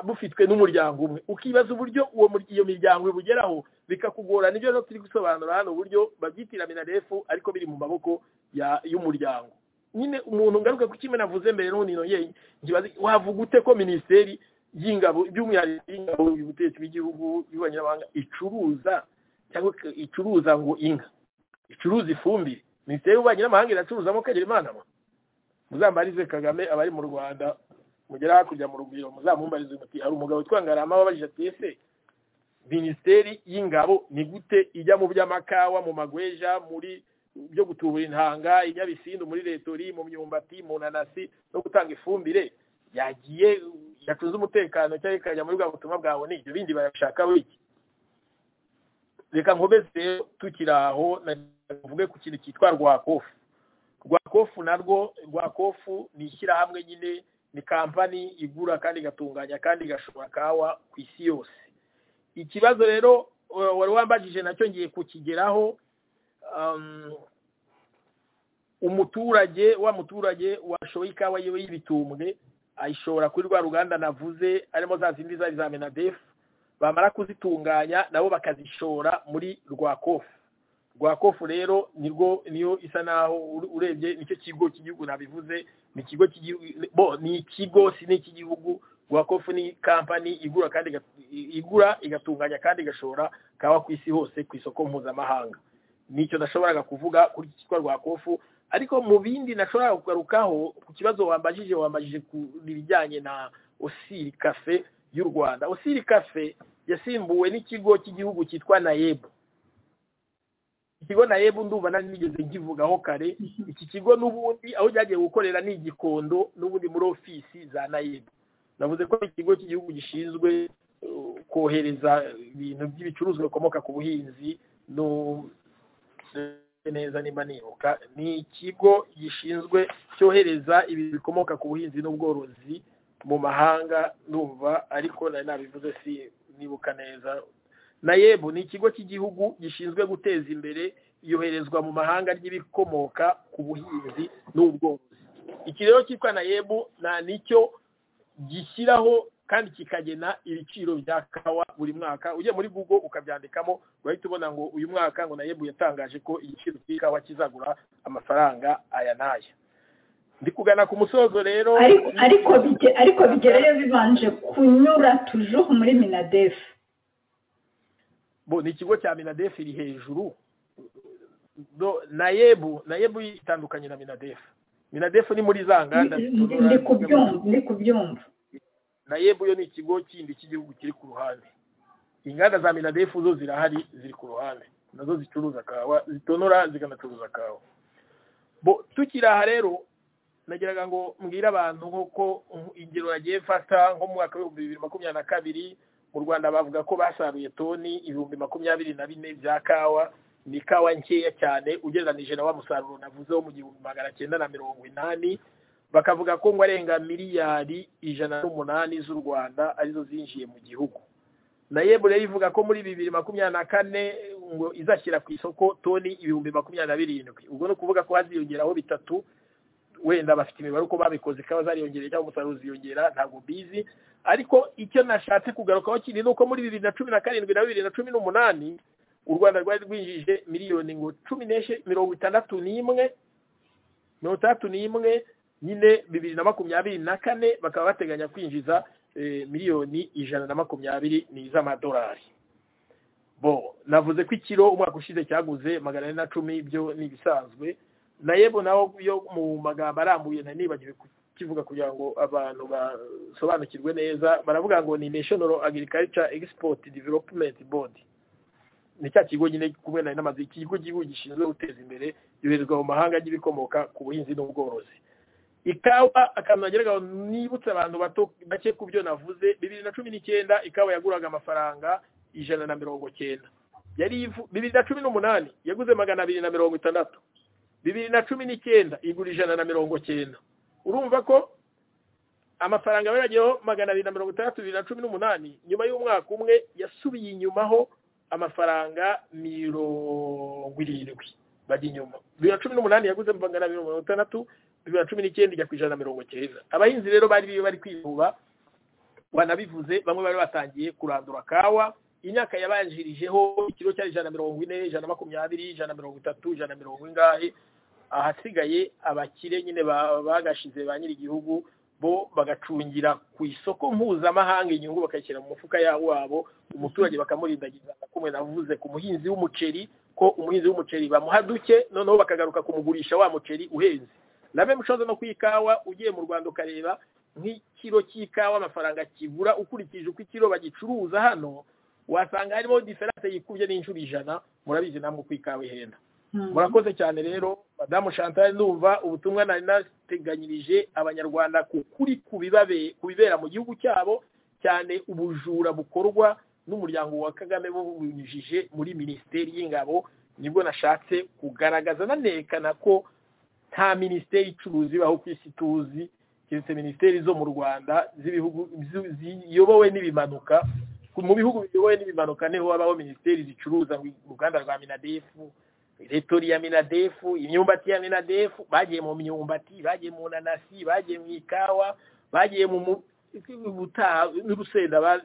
bufitwe n'umuryango umwe ukibaza uburyo uwo mur- iyo miryango ibugeraho bikakugora nibyo rero turi gusobanura hano uburyo babyitira minarefu ariko biri mu maboko ya- y'umuryango nyine umuntu ngaruka ku kimwe navuze mbere n'ubundi nongeye nkibaza wavuga ute ko minisiteri y'ingabo by'umwihariko y'ingabo ubutegetsi bw'igihugu y'abanyamahanga icuruza cyangwa ik- icuruza ngo inka icuruza ifumbire minisiteri y'ububanyi n'amahanga iracuruzamo kagera imana mwe muzambarize kagame abari mu rwanda mugera hakurya mu rugwiro muzamumbarize muti hari umugabo witwa ngarama wabajije ati ese minisiteri y'ingabo ni gute ijya mu by'amakawa mu magweja muri byo gutubura intanga inyabisindu muri retori mu myumbati mu nanasi no gutanga ifumbire yagiye yacunze umutekano cyangwa ikajya muri bwa butumwa bwawe ni ibyo bindi barabishaka wiki reka nkomeze tukiri aho navuge ku kintu cyitwa rwakofu rwakofu narwo rwakofu ni ishyirahamwe nyine ni kampani igura kandi igatunganya kandi igashora kawa ku isi yose ikibazo rero eh, wari wambajije nacyo ngiye kukigeraho um, umuturage wa muturage washoye ikawa yiwe y'ibitumbwe ayishobora kuri rwa ruganda navuze arimo za zindi zari za menadefu bamara kuzitunganya nabo bakazishora muri rwakofu rwakofu rero nirwo niyo isa naho ur- urebye nicyo kigo cy'igihugu nabivuze ni ikigo cy'igihugu bo ni ikigo si n'icy'igihugu rwakofu ni kampani igura kandi iga- igura igatunganya kandi igashora kawa ku isi hose ku isoko mpuzamahanga nicyo nashoboraga kuvuga kuri iki cyitwa rwakofu ariko mu bindi nashoboraga kugarukaho ku kibazo wambajije wambajije ku ibijyanye na osiri kafe y'u rwanda osiri kafe yasimbuwe n'ikigo cy'igihugu cyitwa nayebu ikigo nayebu ndumva nari nigeze nkivugaho kare iki kigo n'ubundi aho cyagiye gukorera ni igikondo n'ubundi muri ofisi za nayebu navuze ko ari ikigo cy'igihugu gishinzwe uh, kohereza ibintu by'ibicuruzwa bikomoka ku buhinzi no neza nimba nibuka ni ikigo gishinzwe cyohereza ibintu bikomoka ku buhinzi n'ubworozi mu mahanga numva ariko nari nabivuze si nibuka neza nayebu ni ikigo cy'igihugu gishinzwe guteza imbere iyoherezwa mu mahanga ry'ibikomoka ku buhinzi n'ubworozi iki rero cyitwa nayebu na nicyo gishyiraho kandi kikagena ibiciro bya kawa buri mwaka ugiye muri google ukabyandikamo urahita ubona ngo uyu mwaka ngo nayebu yatangaje ko igiciro cy'ikawa kizagura amafaranga aya n'aya ndi kugana ku musozo rero ariko ariko bige- ariko bigerayo bibanje kunyura tujuhu muri minadefu bo ni ikigo cya minadefu iri hejuru Do- nayebu nayebu itandukanye na minadefu minadefu ni muri za nganda zitonora- ndi kubyumva ndi kubyumva nayebu yo ni ikigo kindi cy'igihugu kiri ku ruhande inganda za minadefu zo zirahari ziri ku ruhande nazo zicuruza kawa zitonora zikanacuruza kawa bo tukiri aha rero nagiraga ngo mbwire abantu nk'uko nk- ingero yagiye mfata nko mu mwaka w'ibihumbi bibiri makumyabiri na kabiri mu rwanda bavuga ko basaruye toni ibihumbi makumyabiri na bine bya kawa ni ikawa nkeya cyane ugereranije na wa musaruro navuze wo mu gihumbi magana cyenda na mirongo inani bakavuga ko ngo arenga miliyari ijana n'umunani z'u rwanda arizo zinjiye mu gihugu na yebu rero ivuga ko muri bibiri makumyabiri na kane ngo izashyira ku isoko toni ibihumbi makumyabiri na birindwi ubwo ni ukuvuga ko haziyongeraho bitatu wenda bafite imibare uko babikoze ikawa zariyongereye cyangwa umusaruro uziyongera ntabwo mbizi ariko icyo nashatse kugarukaho kindi ni uko muri bibiri na cumi na karindwi na bibiri na cumi n'umunani u rwanda rwari rwinjije miliyoni ngo cumi n'eshanu mirongo itandatu n'imwe mirongo itandatu n'imwe nyine bibiri na makumyabiri na kane bakaba bateganya kwinjiza eh, miliyoni ijana na makumyabiri ni iz'amadolari bo navuze ko ikiro umwaka ushize cyaguze magana ane na cumi byo ni ibisanzwe na yebo naho yo mu magambo arambuye na nibagiwe kukivuga kugira ngo abantu basobanukirwe neza baravuga ngo ni national agriculture export development board ni cya kigo nyine kumwe na namaze ikigo gihugu gishinzwe guteza imbere yoherezwa mu mahanga y'ibikomoka ku buhinzi n'ubworozi ikawa akantu nageraga nibutse abantu bato bake ku byo navuze bibiri na cumi n'icyenda ikawa yaguraga amafaranga ijana na mirongo cyenda yari ivu- bibiri na cumi n'umunani yaguze magana abiri na mirongo itandatu bibiri na cumi n'icyenda igura ijana na mirongo cyenda urumva ko amafaranga yarageyeho magana abiri na mirongo itandatu bibiri na cumi n'umunani nyuma y'umwaka umwe yasubiye inyumaho amafaranga mirongo irindwi bajya inyuma bibiri na cumi n'umunani yaguze magana abiri na mirongo itandatu bibiri na cumi n'icyenda ijya ku ijana na mirongo cyenda abahinzi rero bari bari kwihuba wanabivuze bamwe bari batangiye kurandura kawa imyaka yabanjirijeho ikiro cyari ijana na mirongo ine ijana na makumyabiri ijana na mirongo itatu ijana na mirongo ingahe ahasigaye abakire nyine ba- bagashize ba nyir'igihugu bo bagacungira ku isoko mpuzamahanga inyungu bakayishyira mu mufuka yawo wabo umuturage bakamurindagiza kumwe navuze ku muhinzi w'umuceri ko umuhinzi w'umuceri bamuha duke noneho bakagaruka kumugurisha wa muceri uhenze na mwe mushoza no ku ikawa ugiye mu rwanda ukareba nk'ikiro cy'ikawa amafaranga kigura ukurikije uko ikiro bagicuruza hano wasanga harimo diferanse yikubye n'inshuro ijana murabizi namwe uko ikawa ihenda murakoze cyane rero madamu chantal ndumva ubutumwa nari nateganyirije abanyarwanda ku kuri ku bibabe- ku bibera mu gihugu cyabo cyane ubujura bukorwa n'umuryango wa kagame bubinyujije muri minisiteri y'ingabo nibwo nashatse kugaragaza nanerekana ko nta minisiteri icuruzi ibaho ku isi tuzi keretse minisiteri zo mu rwanda z'ibihugu zi- ziyobowe n'ibimanuka Ku- mu bihugu biyobowe n'ibimanuka niho habaho minisiteri zicuruza ngo uruganda rwa minadefu retori ya minadefu imyumbati ya minadefu bagiye mu myumbati bagiye mu nanasi bagiye mu ikawa bagiye mu mu- ubutaha n'urusenda ba-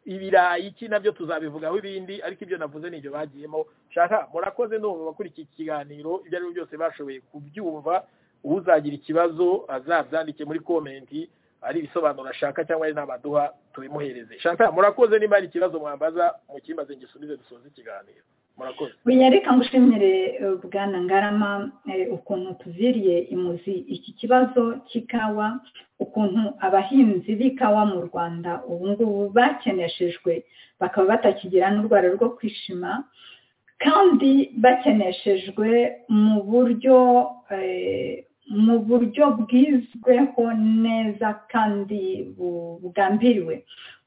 ibirayi iki nabyo tuzabivugaho ibindi ariko ibyo navuze nibyo bagiyemo shaka murakoze ndumva bakurikiye iki kiganiro ibyo ari byo byose bashoboye kubyumva uzagira ikibazo azabyandike muri komenti ari ibisobanuro ashaka cyangwa ari n'abaduha tubimuhereze shaka murakoze niba hari ikibazo mwambaza mukimaze ngisubize dusoze ikiganiro murakoze reka ngushimire eh, bwana ngarama eh, ukuntu tuviriye imuzi iki kibazo cy'ikawa ukuntu abahinzi b'ikawa mu rwanda ubu ngubu bakeneshejwe bakaba batakigira n'urwara rwo kwishima kandi bakeneshejwe mu buryo eh, mu buryo bwizweho neza kandi bu- bugambiriwe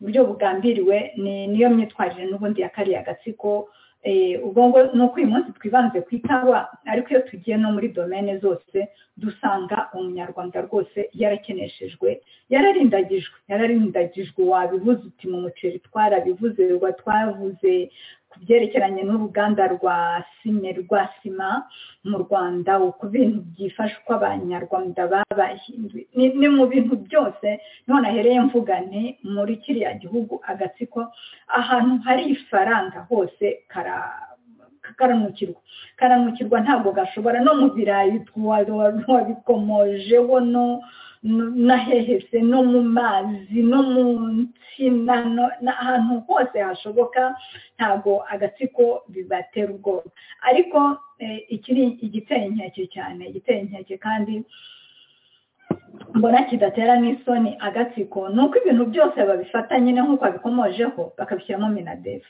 uburyo bugambiriwe ni- niyo myitwarire n'ubundi ya kariya gatsiko Eh, ubwo ngo ni uko uyu munsi twibanze ku ikawa ariko iyo tugiye no muri domene zose dusanga umunyarwanda rwose yarakeneshejwe yararindagijwe yararindagijwe wabivuze uti mu muceri twarabivuze wa- twavuze ku byerekeranye n'uruganda rwa sime rwa sima mu rwanda ku bintu byifasha uko abanyarwanda babahinduye ni- ni mu bintu byose niho nahereye mvuga nti muri kiriya gihugu agatsiko ahantu hari ifaranga hose kara- karanukirwa karanukirwa ntabwo gashobora no mu birayi twa- wabikomojeho no- no- nahehese no mu mazi no mu nsina no- n'ahantu hose hashoboka ntabwo agatsiko bibatera ubwoba ariko eh, iki ni igiteye inkeke cyane igiteye inkeke kandi mbona kidatera n'isoni agatsiko ni uko ibintu byose babifata nyine nk'uko babikomojeho bakabishyiramo minadefu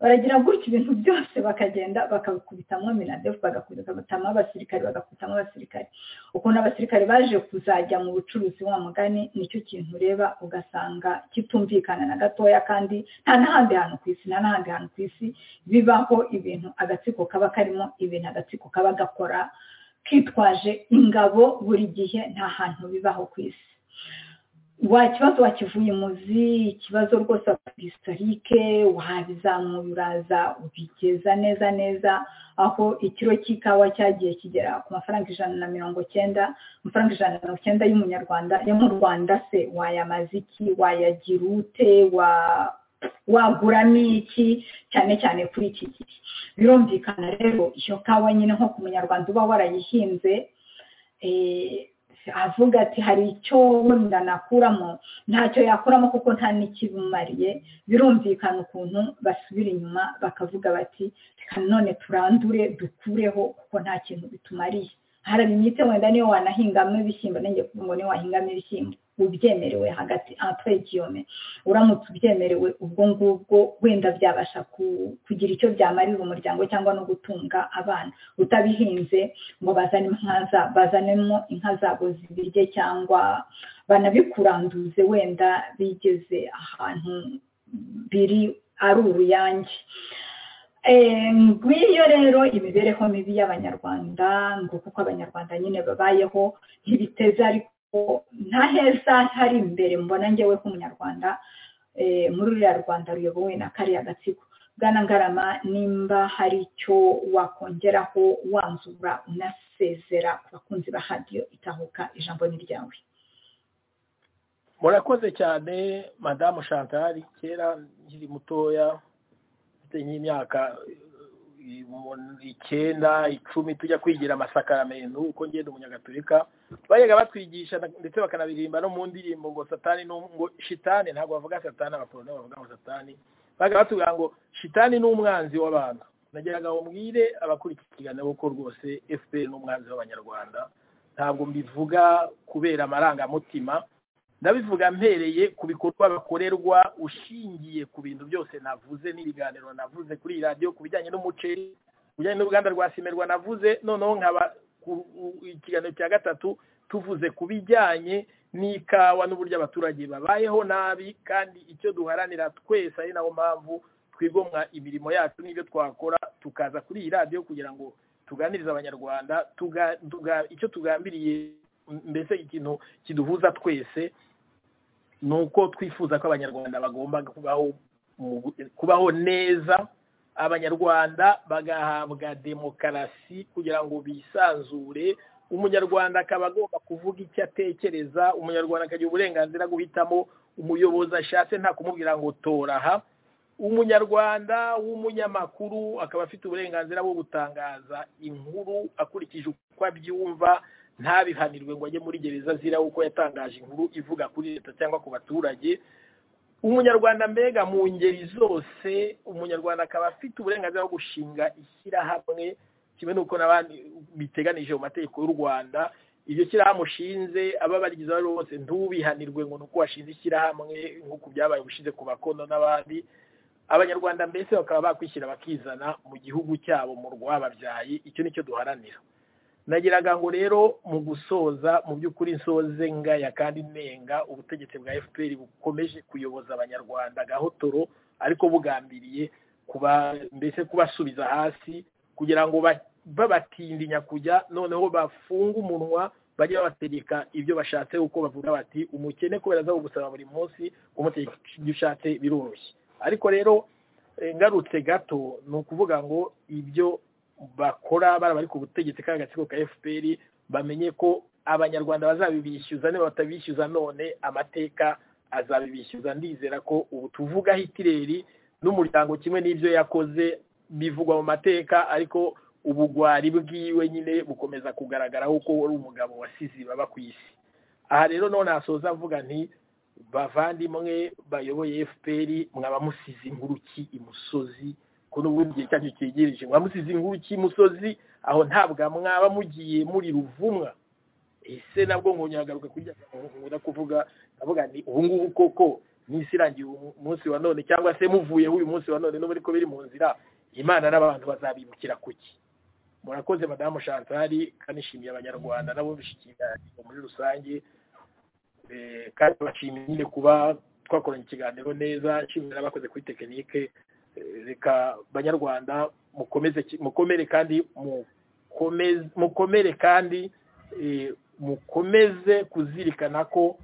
baragira gutya ibintu byose bakagenda bakabikubitamo minadefu bagakubitamo abasirikari bagakubitamo abasirikari ukuntu abasirikari baje kuzajya mu bucuruzi wa mugani nicyo kintu ureba ugasanga kitumvikana na gatoya kandi nta n'ahandi hantu ku isi nta n'ahandi hantu ku isi bibaho ibintu agatsiko kaba karimo ibintu agatsiko kaba gakora kitwaje ingabo buri gihe nta hantu bibaho ku isi wa kibazo wakivuye imuzi ikibazo rwose historike wabizamura uraza ubigeza neza neza aho ikiro cy'ikawa cyagiye kigera ku mafaranga ijana na mirongo cyenda amafaranga ijana na mirongo cyenda y'umunyarwanda yo mu rwanda se wayamaze iki wayagira ute wa waguramo iki cyane cyane kuri iki gihe birumvikana rero iyo kawa nyine nko ku munyarwanda uba warayihinze eh, avuga ati hari icyo wenda nakuramo ntacyo yakuramo kuko nta n'ikibumariye birumvikana ukuntu basubira inyuma bakavuga bati reka none turandure dukureho kuko nta kintu bitumariye harabimyite wenda niyo wanahingamo ibishyimbo nange kuvuga ngo niyo wahingamo ibishyimbo ubyemerewe hagati entre guillaume uramutse ubyemerewe ubwo ngubwo wenda byabasha ku- kugira icyo byamarira umuryango cyangwa no gutunga abana utabihinze ngo bazane inka za- bazanemo inka zabo zibirye cyangwa banabikuranduze wenda bigeze ahantu biri ari uruyange Eh, ngwiyo rero imibereho mibi y'abanyarwanda ngo kuko abanyarwanda nyine babayeho ntibiteza ariko nta heza hari imbere mbona ngewe nk'umunyarwanda eh, muri ruriya rwanda ruyobowe na kariya gatsiko bwana ngarama nimba hari icyo wakongeraho wanzura unasezera ku bakunzi ba radiyo itahuka ijambo ni ryawe murakoze cyane madamu shantari kera nkiri mutoya mfite nk'imyaka eh, umu- icyenda icumi tujya kwigira amasakaramentu uko ngenda umunyagatolika bajyaga batwigisha na- ndetse bakanabirimba no mu ndirimbo ngo satani ni um- ngo shitani ntabwo bavuga satani abapolonike bavuga ngo satani bajyaga batubwira ngo shitani ni umwanzi w'abantu nageraga ngo mbwire abakurikirana ko rwose fpr ni umwanzi w'abanyarwanda ntabwo mbivuga kubera amarangamutima ndabivuga mpereye ku bikorwa bakorerwa ushingiye ku bintu byose navuze n'ibiganiro navuze kuri iyi radiyo ku bijyanye n'umuceri ku bijyanye n'uruganda rwa simerwa navuze noneho nkaba ku u- ikiganiro cya gatatu tuvuze ku bijyanye n'ikawa n'uburyo abaturage babayeho nabi kandi icyo duharanira twese ari nayo mpamvu twigomwa imirimo yacu n'ibyo twakora tukaza kuri iyi radiyo kugira ngo tuganirize abanyarwanda tuga- tuga- icyo tugambiriye m- mbese ikintu kiduhuza twese ni uko twifuza ko abanyarwanda bagomba kubaho mu- kubaho neza abanyarwanda bagahabwa demokarasi kugira ngo bisanzure umunyarwanda akaba agomba kuvuga icyo atekereza umunyarwanda akagira uburenganzira bwo guhitamo umuyobozi ashatse nta kumubwira ngo tora aha umunyarwanda w'umunyamakuru akaba afite uburenganzira bwo gutangaza inkuru akurikije uko abyumva ntabihanirwe ngo ajye muri gereza azira uko yatangaje inkuru ivuga kuri leta cyangwa ku baturage umunyarwanda mbega mu ngeri zose umunyarwanda akaba afite uburenganzira bwo gushinga ishyirahamwe kimwe n'uko n'abandi biteganije mu mategeko y'u rwanda iryo shyirahamwe ushinze ababarigize abo ari bo bose ntubihanirwe ngo ni uko washinze ishyirahamwe nk'uko byabaye ubushize ku bakono n'abandi abanyarwanda mbese bakaba bakwishyira bakizana mu gihugu cyabo mu rwababyaye icyo nicyo duharanira nagiraga ngo rero mu gusoza mu by'ukuri nsoze ngaya kandi nenga ubutegetsi bwa fpr bukomeje kuyoboza abanyarwanda gahotoro ariko bugambiriye kuba mbese kubasubiza hasi kugira ngo ba- babatindinya kujya noneho bafunge umunwa bajye babategeka ibyo bashatse kuko bavuga bati umukene kubera aza gusaba buri munsi kumutegeka ibyo ushatse biroroshye ariko rero eh, ngarutse gato ni ukuvuga ngo ibyo bakora bari bari ku butegetsi ka gatsiko ka fpr bamenye ko abanyarwanda bazabibishyuza niba batabishyuza none amateka azabibishyuza ndizera ko ubu tuvuga hitireri n'umuryango kimwe n'ibyo yakoze bivugwa mu mateka ariko ubugwari bwiwe nyine bukomeza kugaragaraho ko wari umugabo wasize baba ku isi aha rero none hasoza mvuga nti bavandimwe bayoboye fpr mwaba musize inguruki imusozi ko n'ubundi igihe cyacu cyegereje mwamusize inkuru cy'imusozi aho ntabwo mwaba mugiye muri ruvumwa ese nabwo nkongera kujya nkunda kuvuga ndavuga ni ubu ngubu koko n'isi irangiye uyu munsi wa none cyangwa se muvuyeho uyu munsi wa none n'ubu ariko biri mu nzira imana n'abantu bazabimukira kuki murakoze madamu shantari kanishimiye abanyarwanda nabo bishyikiraniro muri rusange Eh, kandi bashimye nyine kuba twakoranye ikiganiro neza nshimira n'abakoze kuri tekinike Eh, reka banyarwanda mukomeze ki- mukomere kandi mukomeze- mukomere kandi eh, mukomeze kuzirikana ko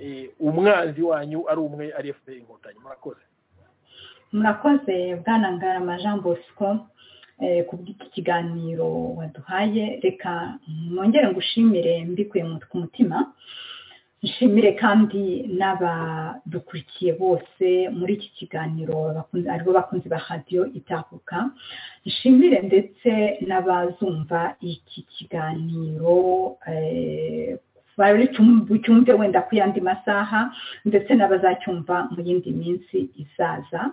eh, umwanzi wanyu ari umwe ari fpr inkotanyi murakoze murakoze bwana ngarama jean bosco eh, ku bw'iki kiganiro waduhaye reka mwongere ngushimire mbikuye mu ku mutima nshimire kandi n'abadukurikiye bose muri iki kiganiro bakunze- aribo bakunzi ba radiyo itahuka nshimire ndetse n'abazumva iki kiganiro eh, bari cyum- bucyumve wenda ku yandi masaha ndetse n'abazacyumva mu yindi minsi izaza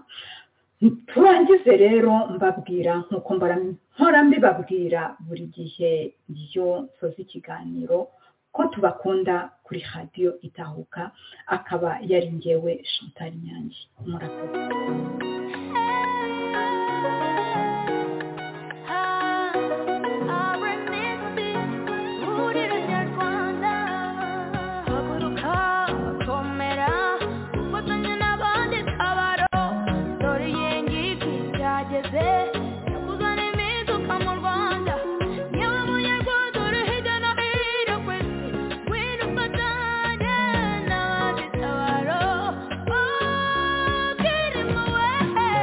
turangize rero mbabwira nk'uko mbora mpora mbibabwira buri gihe iyo nsoza ikiganiro ko tubakunda kuri radiyo itahuka akaba yari ngewe shantari nyange murakoze Oh,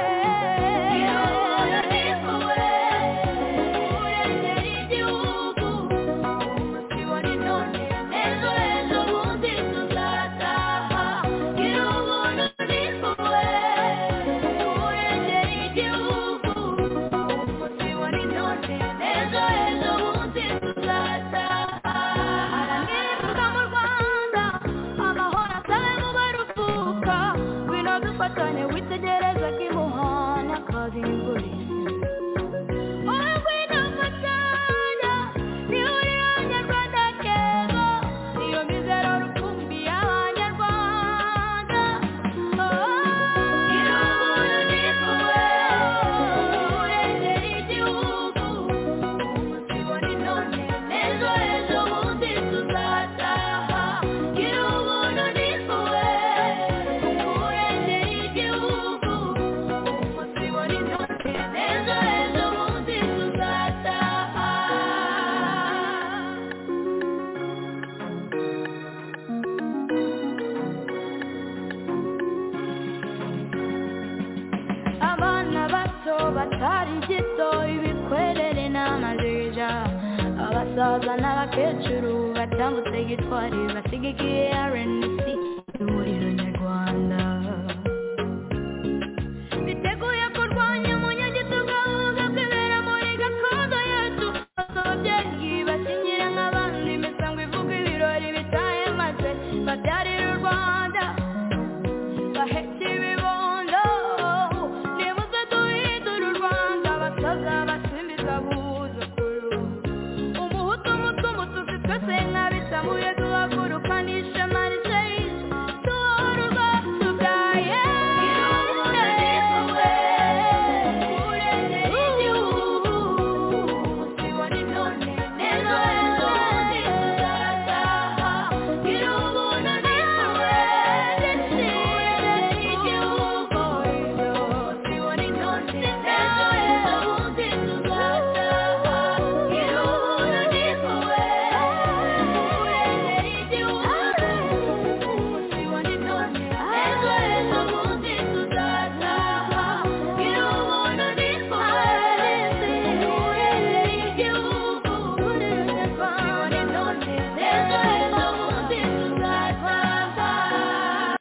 abasaza n'abakecuru batambutse gitwari basigikiye RNC